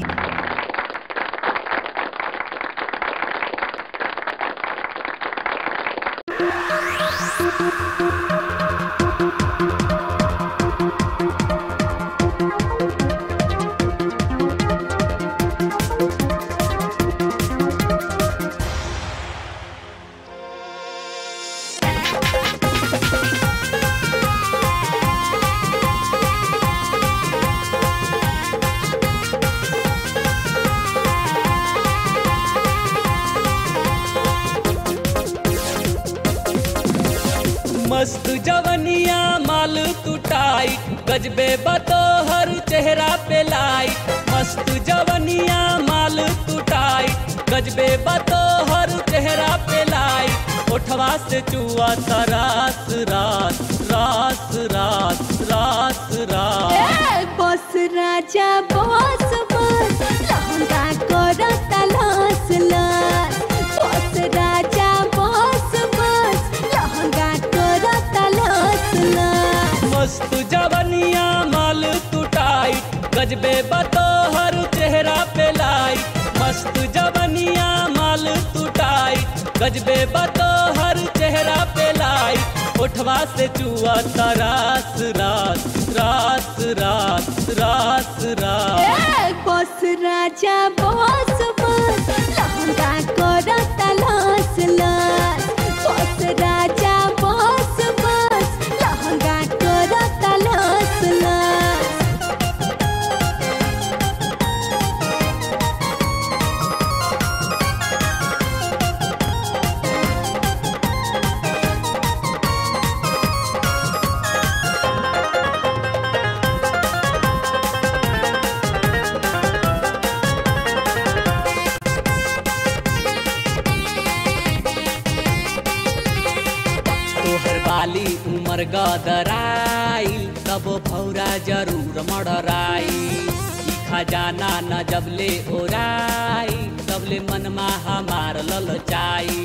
मस्त जवनिया माल तू टाइट गजबे बतो हर चेहरा पे लाइट मस्त जवनिया माल तू टाइट गजबे बतो हर चेहरा पे लाइट उठवा से चुआ था रात रात रास रास रास रास ए, बस राजा बस बस लहंगा करो तलाश लाश बस राजा बस बस लहंगा करो तलाश लाश मस्त जवनिया माल तू टाइट गजबे बतोहर चेहरा पे लाइट मस्त जवनिया माल तू टाइट गजबे बतोहर चेहरा पे लाइट उठवा से चुआ रास रास रास रास रास रास ए, बस राजा बस बस लहंगा करो तलाश लाश बस राजा बस बस लहंगा करो तलाश लाश तोहर बाली उमर गदराई तब भौरा जरूर मडराई ई खजाना न जबले ओराई तबले मनमा हमार ललचाई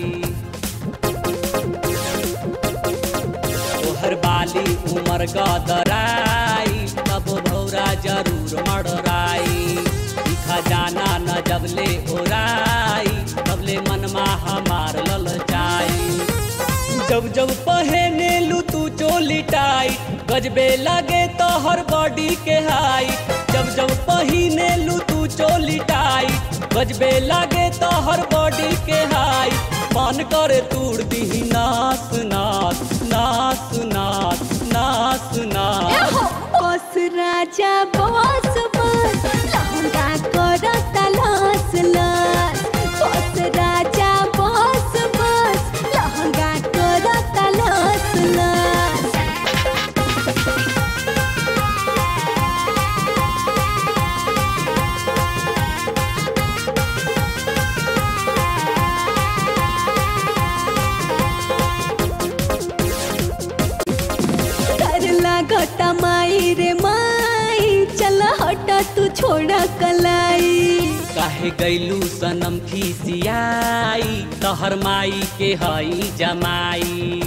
तोहर बाली उमर गदराई तब भौरा जरूर मडराई ई खजाना न जबले ओराई तबले मनमा हमार ललचाई जब जब पहने लू तू चोली टाइट गजबे लगे तो हर बॉडी के हाइट जब जब पहने लू तू चोली टाइट गजबे लगे तो हर बॉडी के हाइट मन करे तूड़ दी नास नास नास नास नास नास एहो, बस राजा बस बस लहंगा करो तलाश लाश बस राजा बस बस लहंगा करो तलाश लाश कर लागता माई रे माई चल हट तू छोड़ा कलाई काहे गैलू सनम खिसियाई तहर माई के हई जमाई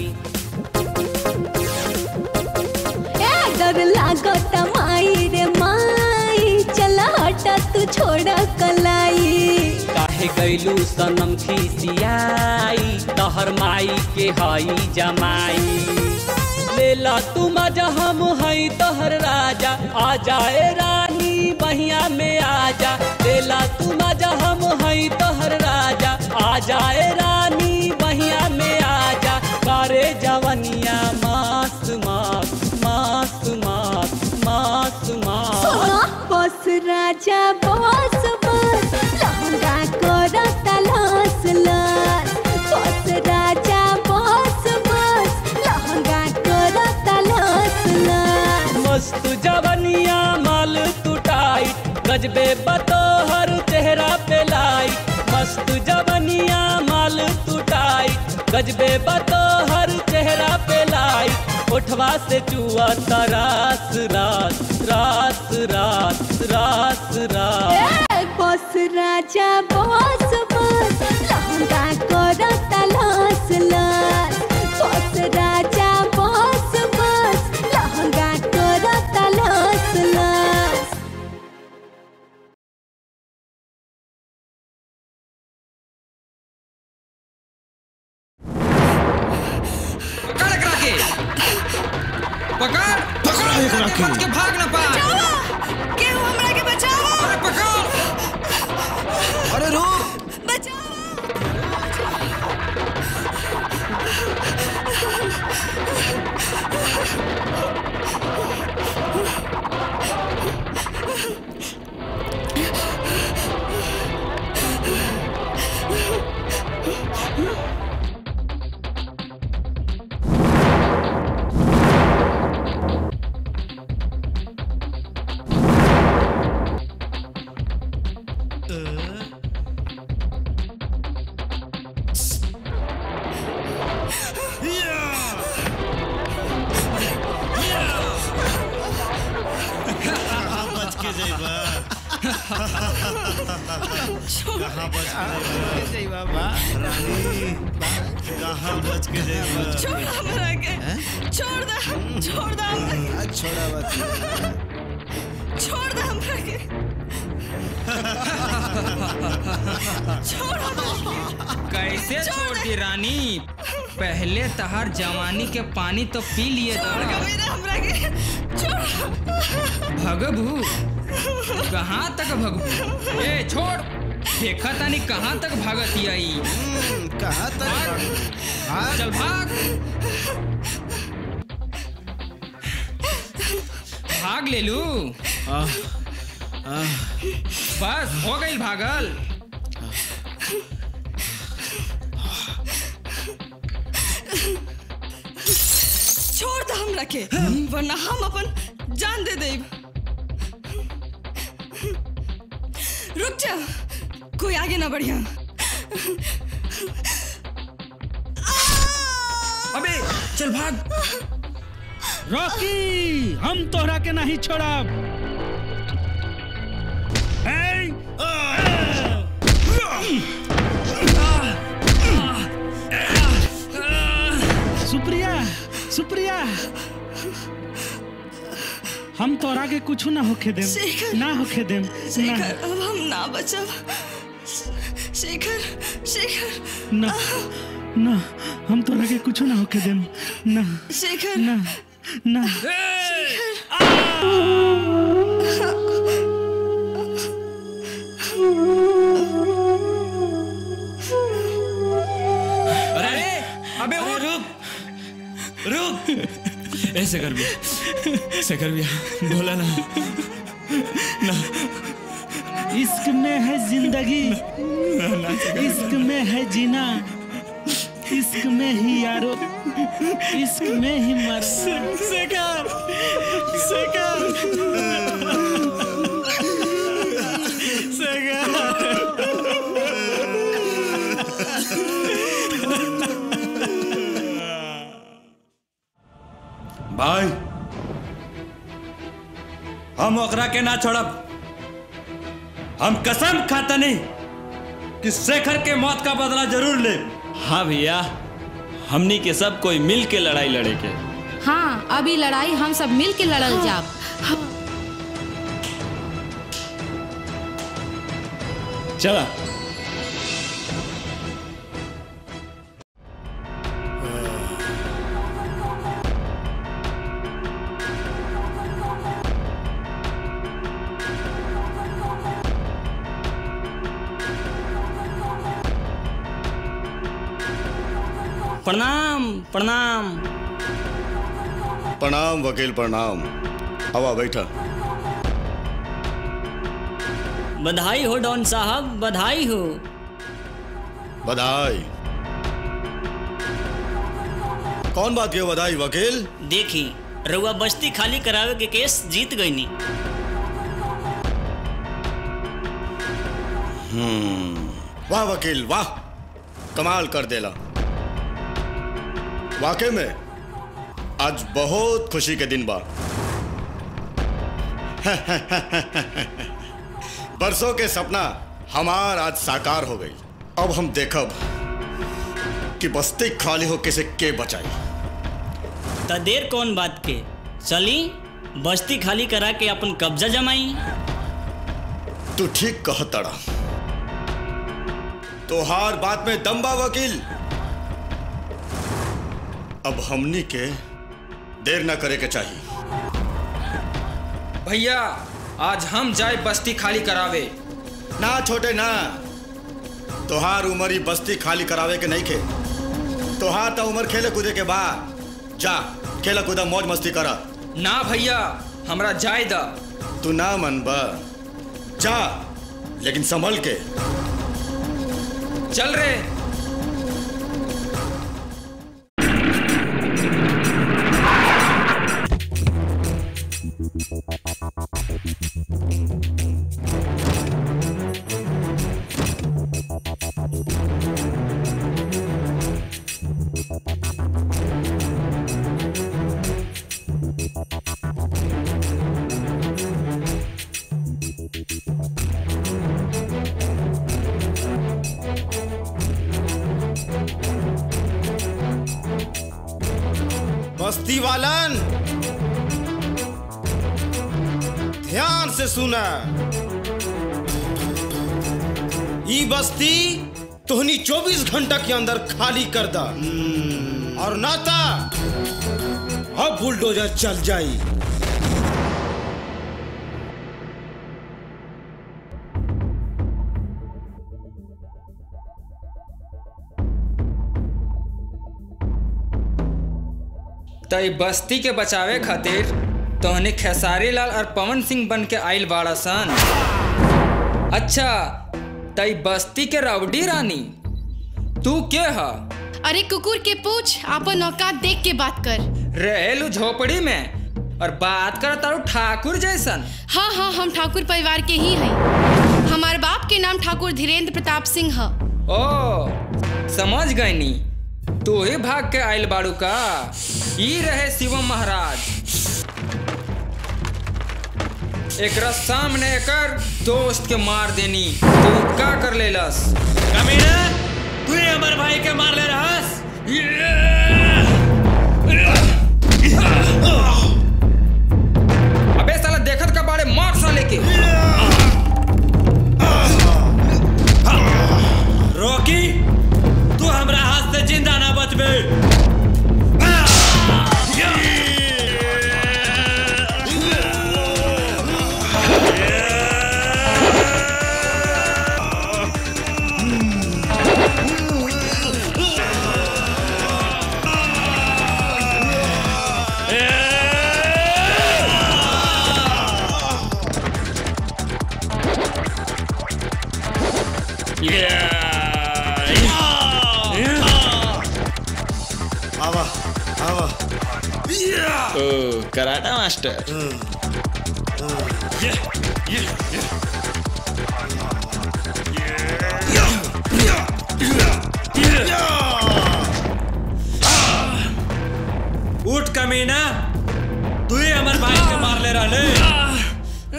ए डर लागता माई रे माई चल हट तू छोड़ा कलाई काहे गैलू सनम खिसियाई तहर माई के हई जमाई लेला तू मजा हम हई तोहर राजा आ जाए रानी बहिया में आजा लेला तू मजा हम हई तोहर राजा आ जाए रानी बहिया में आजा करे जवनिया मास मास मास मास मास मास सुनो बस राजा बस बस लहंगा करो तलाश लाश बस राजा बस बस लहंगा करो तलाश लाश मस्त जवनिया माल तू टाइट गजबे बतोहर चेहरा पे लाइट मस्त जवनिया माल तू टाइट गजबे बतोहर चेहरा पे लाइट उठवा से चुआ रास रास रास रास रास रास ए, बस राजा बस बस लहंगा करो तलाश लाश बस राजा बस बस लहंगा करो तलाश लाश पकड़ एकरा के पकड़ पकड़ एकरा के मत के भाग ना पा केहू हमरा के बचाओ अरे पकड़ अरे रुक कहाँ बच के जाई बाबा रानी कहाँ बच के जाई छोड़ हमरा के छोड़ दे छोड़ दे हमरा के छोड़ा बात छोड़ दे हमरा के छोड़ हमरा के कैसे छोड़ दी रानी पहले तहार जवानी के पानी तो पी लिए हमरा के छोड़ भगबू कहाँ तक भगबू ए छोड़ देखा तानी कहाँ तक भागत आई कहाँ तक चल भाग भाग ले लू बस हो गई भागल छोड़ दे हमरा के वरना हम अपन जान दे देब रुक जा कोई आगे ना बढ़िया अबे चल भाग रॉकी हम तोहरा के नहीं छोड़ब ए! सुप्रिया सुप्रिया हम तोरा के कुछ ना होखे देम शेखर। ना होखे देम शेखर ना अब हम ना बचब शेखर शेखर ना ना हम तोरा के कुछ ना होके देम ना शेखर ना ना अरे अबे वो रुक रुक ऐसे कर भी शेखर भैया बोला ना ना इश्क में है जिंदगी इश्क में है जीना इश्क में ही यारो इश्क में ही मरना शेखर शेखर भाई हम ओकरा के ना छोड़ब हम कसम खाता नहीं कि शेखर के मौत का बदला जरूर ले हाँ भैया हमनी के सब कोई मिल के लड़ाई लड़े के हाँ अभी लड़ाई हम सब मिल के लड़ल जाब चला प्रणाम प्रणाम प्रणाम वकील प्रणाम हवा बैठा बधाई हो डॉन साहब बधाई हो बधाई कौन बात की बधाई वकील देखी रउआ बस्ती खाली करावे के केस जीत गईनी हम्म वाह वकील वाह कमाल कर देला वाकई में आज बहुत खुशी के दिन बा बरसों के सपना हमार आज साकार हो गई अब हम देखब कि बस्ती खाली हो किसे के बचाई त देर कौन बात के चली बस्ती खाली करा के अपन कब्जा जमाई तू ठीक कह तड़ा तोहार बात में दम बा वकील अब हमनी के देर ना करे के चाहिए भैया आज हम जाए बस्ती खाली करावे ना छोटे ना तोहार उम्र ही बस्ती खाली करावे के नहीं खे तोहार तो उम्र खेले कूदे के बाद जा खेला कूदा मौज मस्ती करा ना भैया हमरा जाए दा तू ना मन बा जा लेकिन संभल के चल रे बस्ती वालन ध्यान से सुना ई बस्ती तोहनी 24 घंटा के अंदर खाली कर दा और नाता अब बुलडोजर चल जाई तई बस्ती के बचावे खातिर तोहनी खेसारी लाल और पवन सिंह बन के आइल बाड़ा सन अच्छा तई बस्ती के राउडी रानी तू के हा अरे कुकुर के पूछ आपन औकात देख के बात कर रहेलू झोपड़ी में और बात कर तारू ठाकुर जैसन हाँ हाँ हम ठाकुर परिवार के ही हैं हमारे बाप के नाम ठाकुर धीरेन्द्र प्रताप सिंह है ओ समझ गईनी तू ही भाग के आइल बाड़ू का ई रहे शिवम महाराज एकरा सामने एकर दोस्त के मार देनी तू का कर लेलस कमीना तू ही हमारे भाई के मार ले रहस अबे साला देखत का बाड़े मार साले के रॉकी तू हमरा हाथ से जिंदा ना बचबे आवा आवा ओ कराटा मास्टर उठ कमीना तू ही हमारे भाई के मार ले रहा ले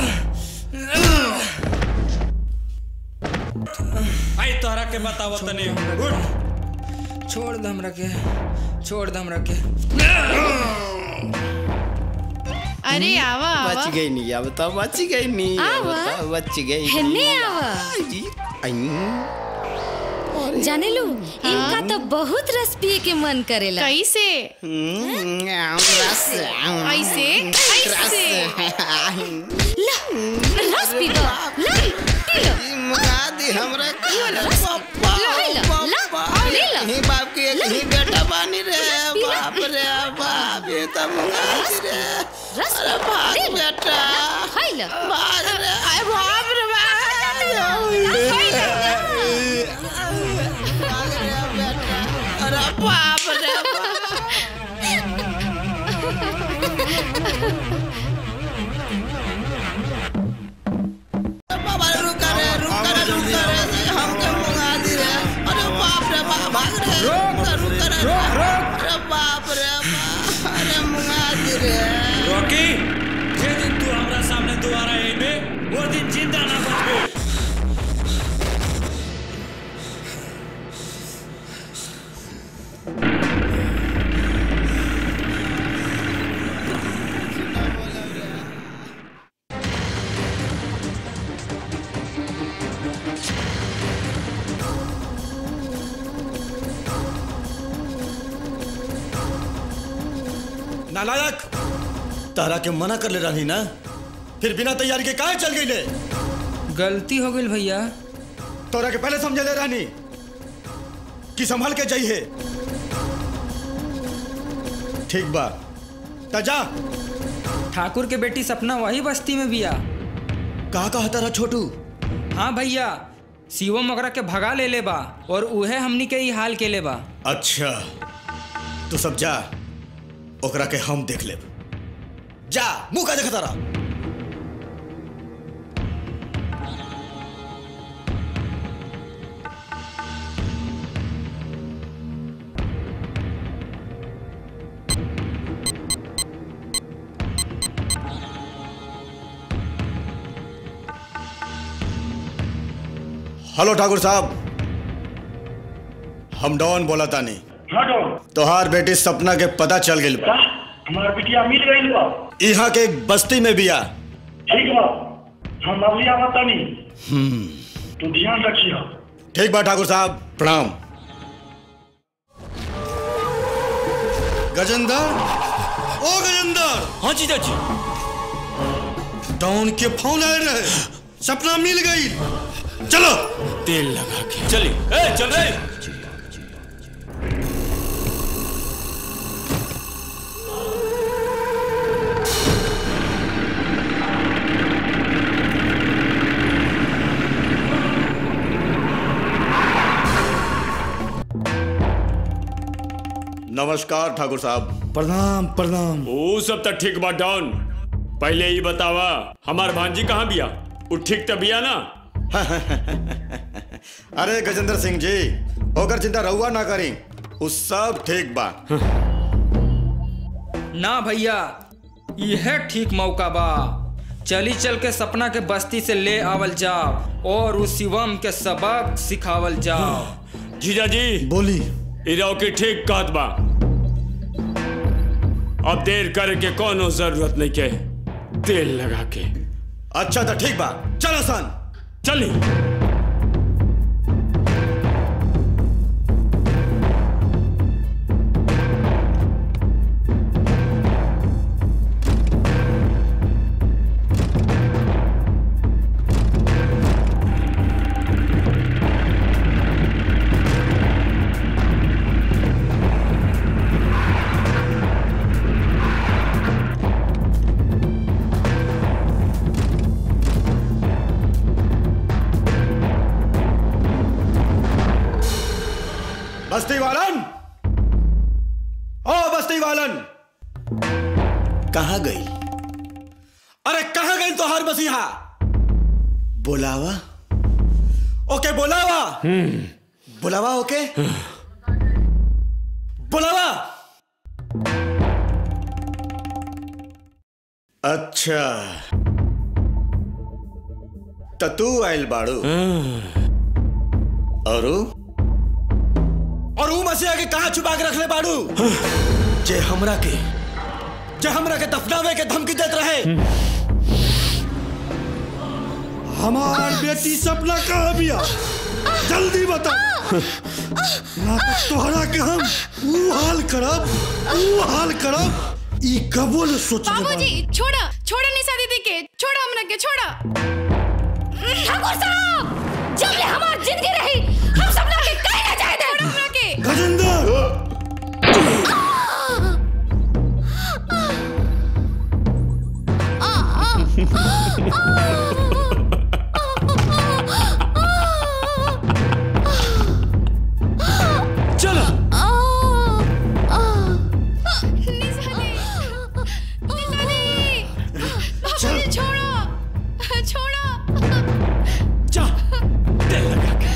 आई तोहरा के बताओ तनी उठ छोड़ दम रखे छोड़ दम रखे अरे आवा आवा बच गई नहीं अब तो बच गई नहीं अब आवा। तो बच गई हेने आवा जाने लू इनका तो बहुत रस पिए के मन करेला कैसे ऐसे ऐसे ला रस पी लो ला पी लो मुगादी हमरा ये वाला रस ला है ला ला ले ला ही बाप के एक ही बेटा बानी रे बाप रे बाप ये तो मुगादी रे रस अरे भाग बेटा है ला भाग रे अरे बाप रे अरे बाप रे बाबा रुक रे रुक रे रुक रे हमके मुगादी रे अरे बाप रे बाप भाग रे रुक रुक रे रुक अरे बाप रे बाप अरे मुगादी रे रॉकी जे दिन तू हमरा सामने दोबारा आइबे वो दिन जिंदा ना बचबे नालायक तारा के मना कर ले रही ना फिर बिना तैयारी के काहे चल गई ले गलती हो गई भैया तोरा के पहले समझे ले रानी कि संभल के जाइए ठीक बा ता जा ठाकुर के बेटी सपना वही बस्ती में बिया का कहा तारा छोटू हाँ भैया शिवम ओकरा के भगा ले ले बा और उहे हमनी के ही हाल के ले बा अच्छा तू सब जा ओकरा के हम देख लेब जा मुंह का देखा तारा हेलो ठाकुर साहब हम डॉन बोला तानी हाँ डॉन तोहार बेटी सपना के पता चल गई का हमार बिटिया मिल गई बा यहाँ के एक बस्ती में बिया ठीक बा हम अभी आवत तनी हम्म, तू ध्यान रखियो ठीक बा ठाकुर साहब प्रणाम गजेंद्र ओ गजेंद्र हाँ जीजा जी डॉन के फोन आए रहे सपना मिल गई चलो तेल लगा के चली ए चल रे नमस्कार ठाकुर साहब प्रणाम प्रणाम वो सब तो ठीक बा डॉन पहले ही बतावा हमार भांजी कहाँ बिया वो ठीक तो बिया ना अरे गजेंद्र सिंह जी ओकर चिंता रहुआ ना करी वो सब ठीक बा ना भैया यह ठीक मौका बा चली चल के सपना के बस्ती से ले आवल जाओ और उस शिवम के सबक सिखावल जाओ जीजा जी बोली इराव की ठीक कहत बा अब देर करे के कोनो जरूरत नहीं के तेल लगा के अच्छा तो ठीक बा चलो सन चली बस्ती वालन ओ बस्ती वालन कहा गई अरे कहा गई तो हर मसीहा बुलावा ओके बुलावा बुलावा ओके बुलावा अच्छा तो तू आयल बाड़ू और ऊ? और ऊ मसीहा के कहा छुपा के रखले बाड़ू जे हमरा के जे हमरा के दफनावे के धमकी देत रहे हमार बेटी सपना कहाँ बिया जल्दी बता ना तो तोहरा के हम ऊ हाल करब ऊ हाल करब ई कबो न सोचले बाबूजी छोड़ा छोड़ा निशा दीदी के छोड़ा हमरा के छोड़ा ठाकुर साहब जब ले हमार जिंदगी रही हम सब लोग के कहीं ना जाए दे हमरा के गजेंद्र चलो बाबूजी छोड़ो छोड़ो जा तेल लगा के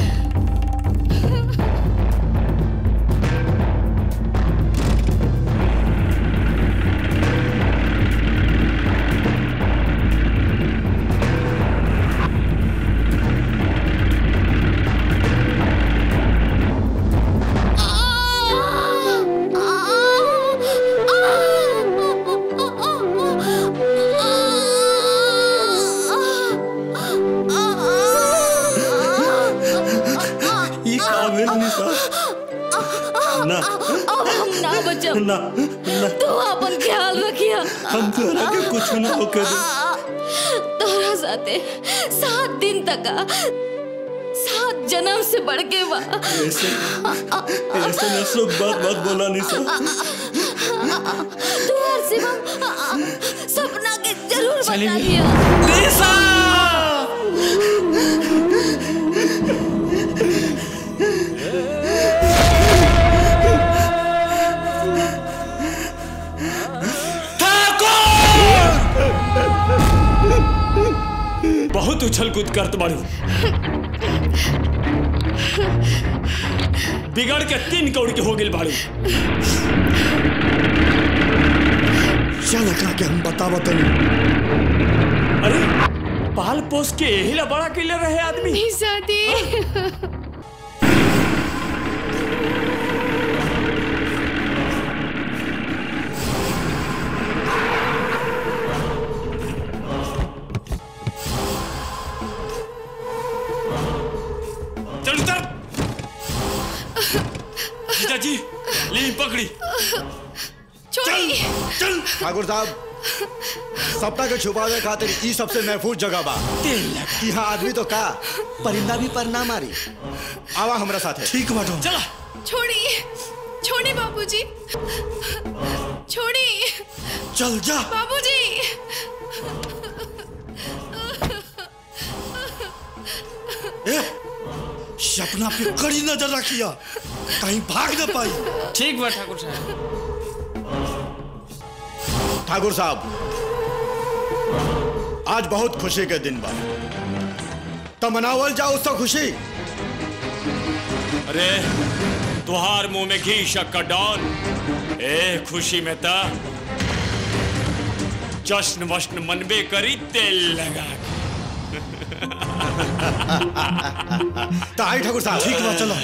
ई काबिल निशा ना अब हम ना बचब ना ना तू अपन ख्याल रखिया हम तोरा के कुछ ना होके दे तोरा साथे सात दिन तक आ, सात जन्म से बढ़ के बा ऐसे ऐसे ना सब बात बात बोला निशा तू और शिवम सपना के जरूर बता दिया बहुत उछल कूद करत बाड़ू बिगड़ के तीन कौड़ के हो गेल बाड़ू चल एकरा के हम बतावत तनी अरे पाल पोस के यही ला बड़ा कैले रहे आदमी निशा दी ली पकड़ी छोड़ी चल ठाकुर साहब सपना के छुपावे खातिर ई सबसे महफूज जगह बा यहाँ आदमी तो का परिंदा भी पर ना मारी आवा हमरा साथे ठीक बाटो चला छोड़ी छोड़ी बाबूजी छोड़ी चल जा बाबूजी ए सपना पे कड़ी नजर रखिया कहीं भाग न पाई ठीक बा ठाकुर साहब ठाकुर साहब आज बहुत खुशी के दिन बा तो मनावल जाओ उसका खुशी अरे तुहार मुंह में घी शक्कर डाल ए खुशी में ता जश्न वश्न मनबे करी तेल लगा के। तो आई ठाकुर साहब ठीक बा चलो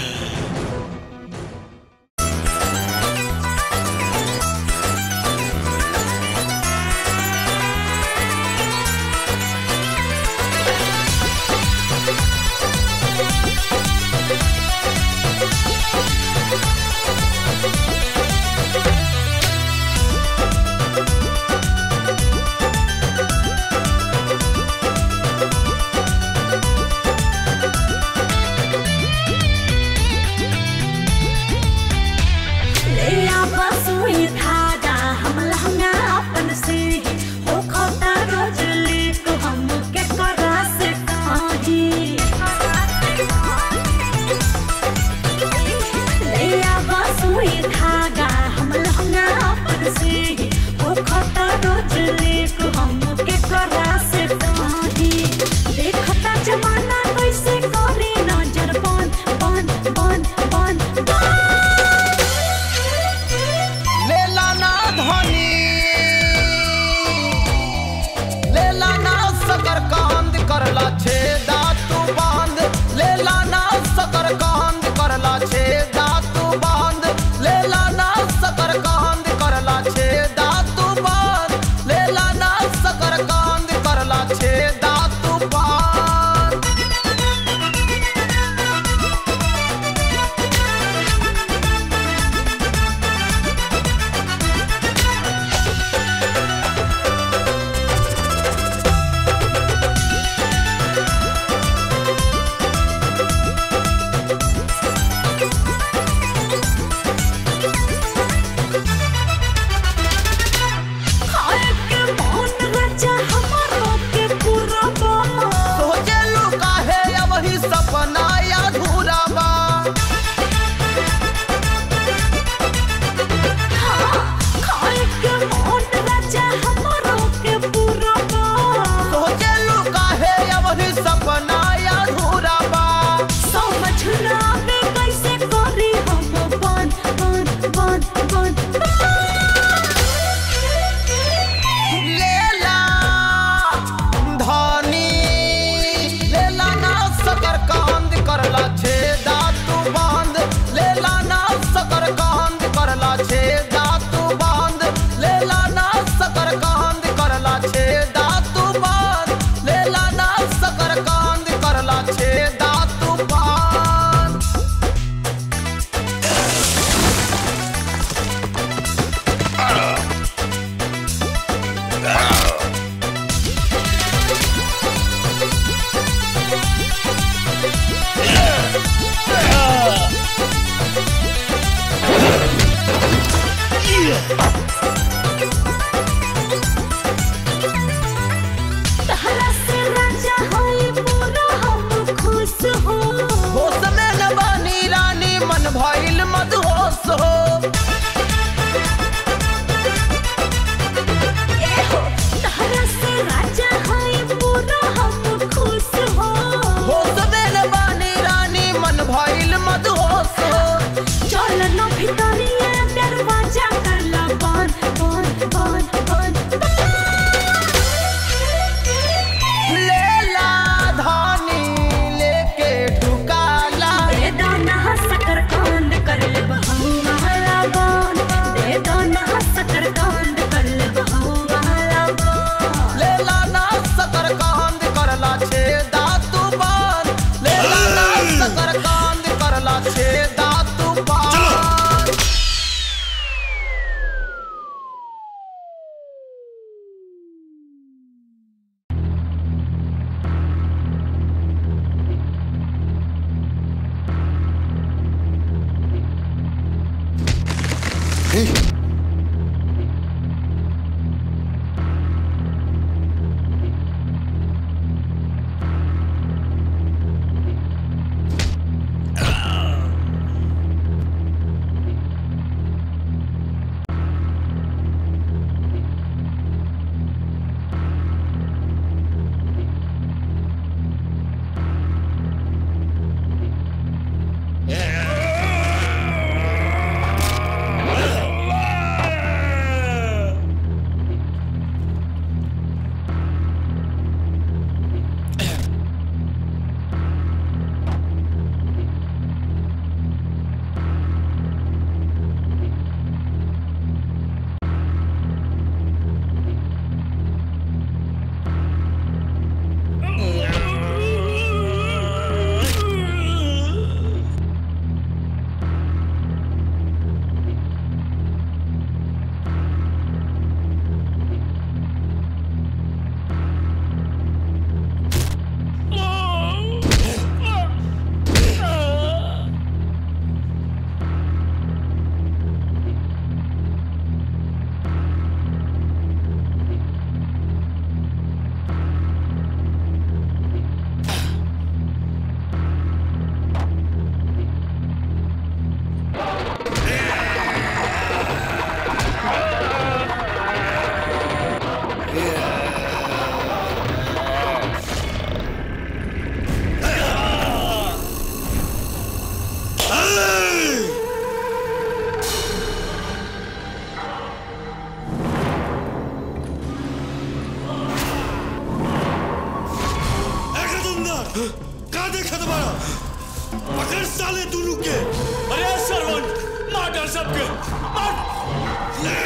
देखत बाड़ा पकड़ साले दोनों के अरे सरवन मार डाल सबके मार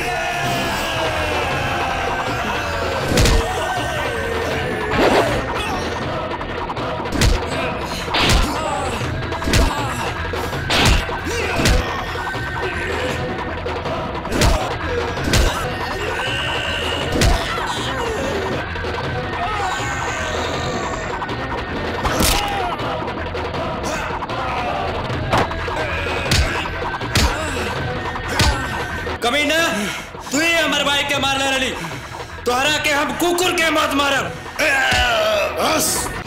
कमीना तू ही हमारे भाई के मारने रही तोहरा के हम कुकुर के मत मारब बस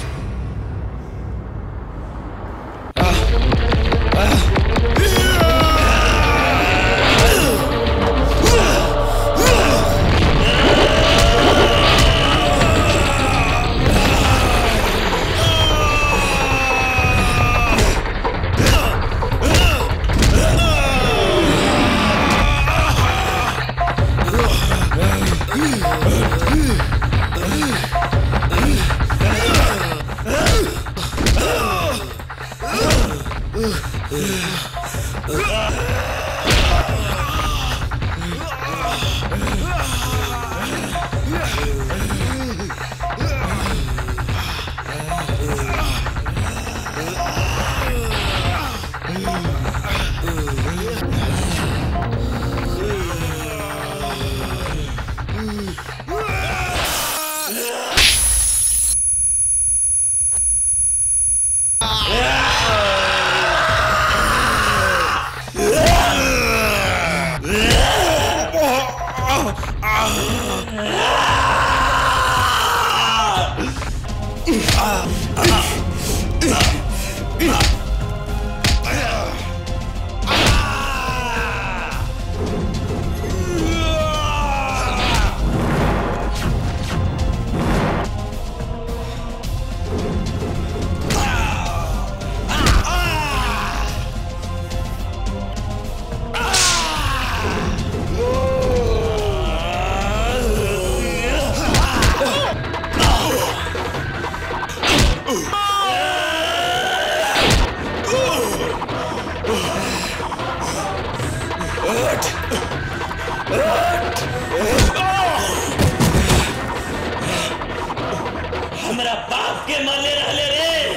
हमरा बाप के मारले रहले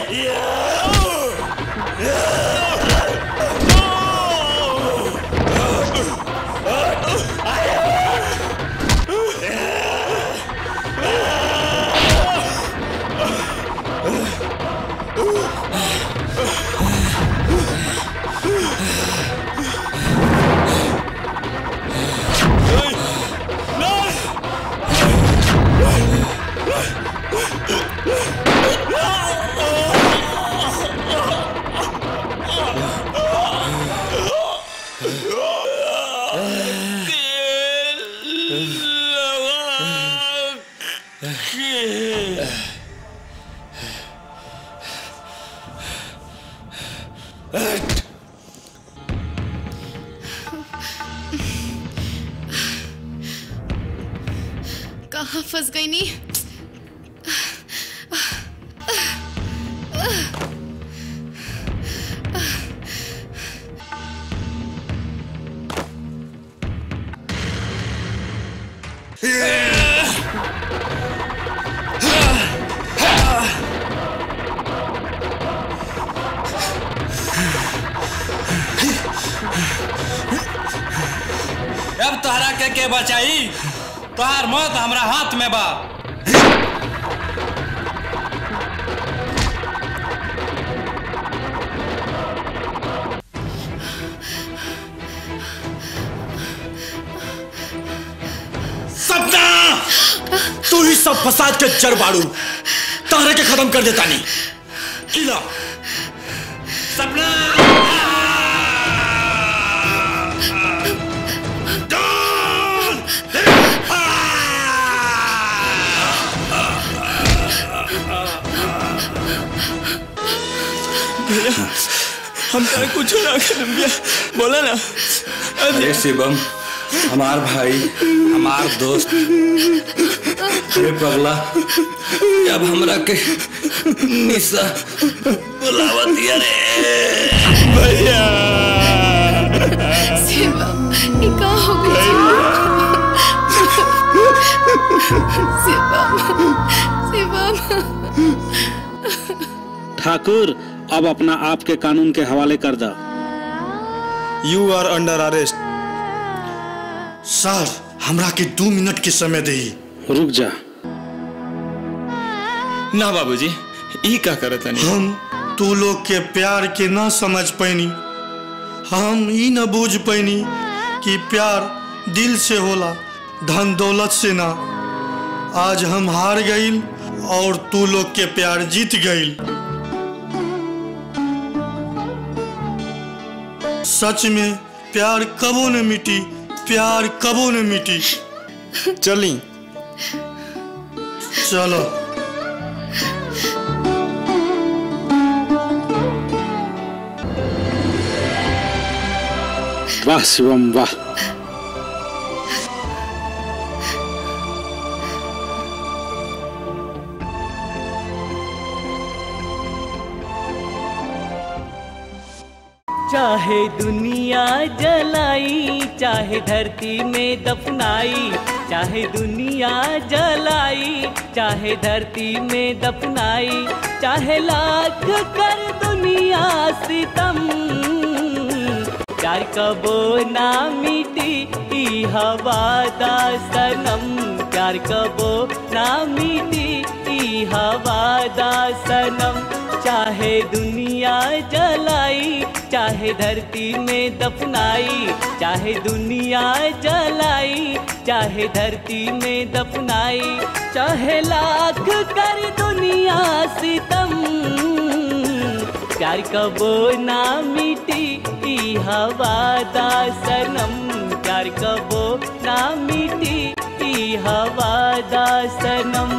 रे कहाँ फंस गई नी अब तोहरा के के बचाई तोहार मौत हमरा हाथ में बा सपना तू ही सब फसाद के जड़ बाड़ू तारे के खत्म कर देता नहीं किला सपना हम तारे कुछ ना कर भैया बोला ना अरे शिवम हमार भाई हमार दोस्त अरे पगला अब हमरा के निशा बुलावत रे भैया शिवम ये का हो गया शिवम शिवम ठाकुर अब अपना आप के कानून के हवाले कर दा you are under arrest sir हमरा के दो मिनट के समय दे रुक जा ना बाबूजी ई का करत तनी हम तू लोग के प्यार के ना समझ पैनी हम ई न बूझ पैनी कि प्यार दिल से होला धन दौलत से ना आज हम हार गईल और तू लोग के प्यार जीत गईल सच में प्यार कबो न मिटी प्यार कबो न मिटी चली चलो वाह शिवम वाह चाहे दुनिया जलाई चाहे धरती में दफनाई चाहे दुनिया जलाई चाहे धरती में दफनाई चाहे लाख कर दुनिया सितम प्यार कबो ना मिटी ई हवा दा सनम प्यार कबो ना मिटी ई हवा दा सनम चाहे दुनिया जलाई चाहे धरती में दफनाई चाहे दुनिया जलाई चाहे धरती में दफनाई चाहे लाख कर दुनिया सितम प्यार कबो ना मिटी ई हवा दा सनम प्यार कबो ना मिटी ई हवा दा सनम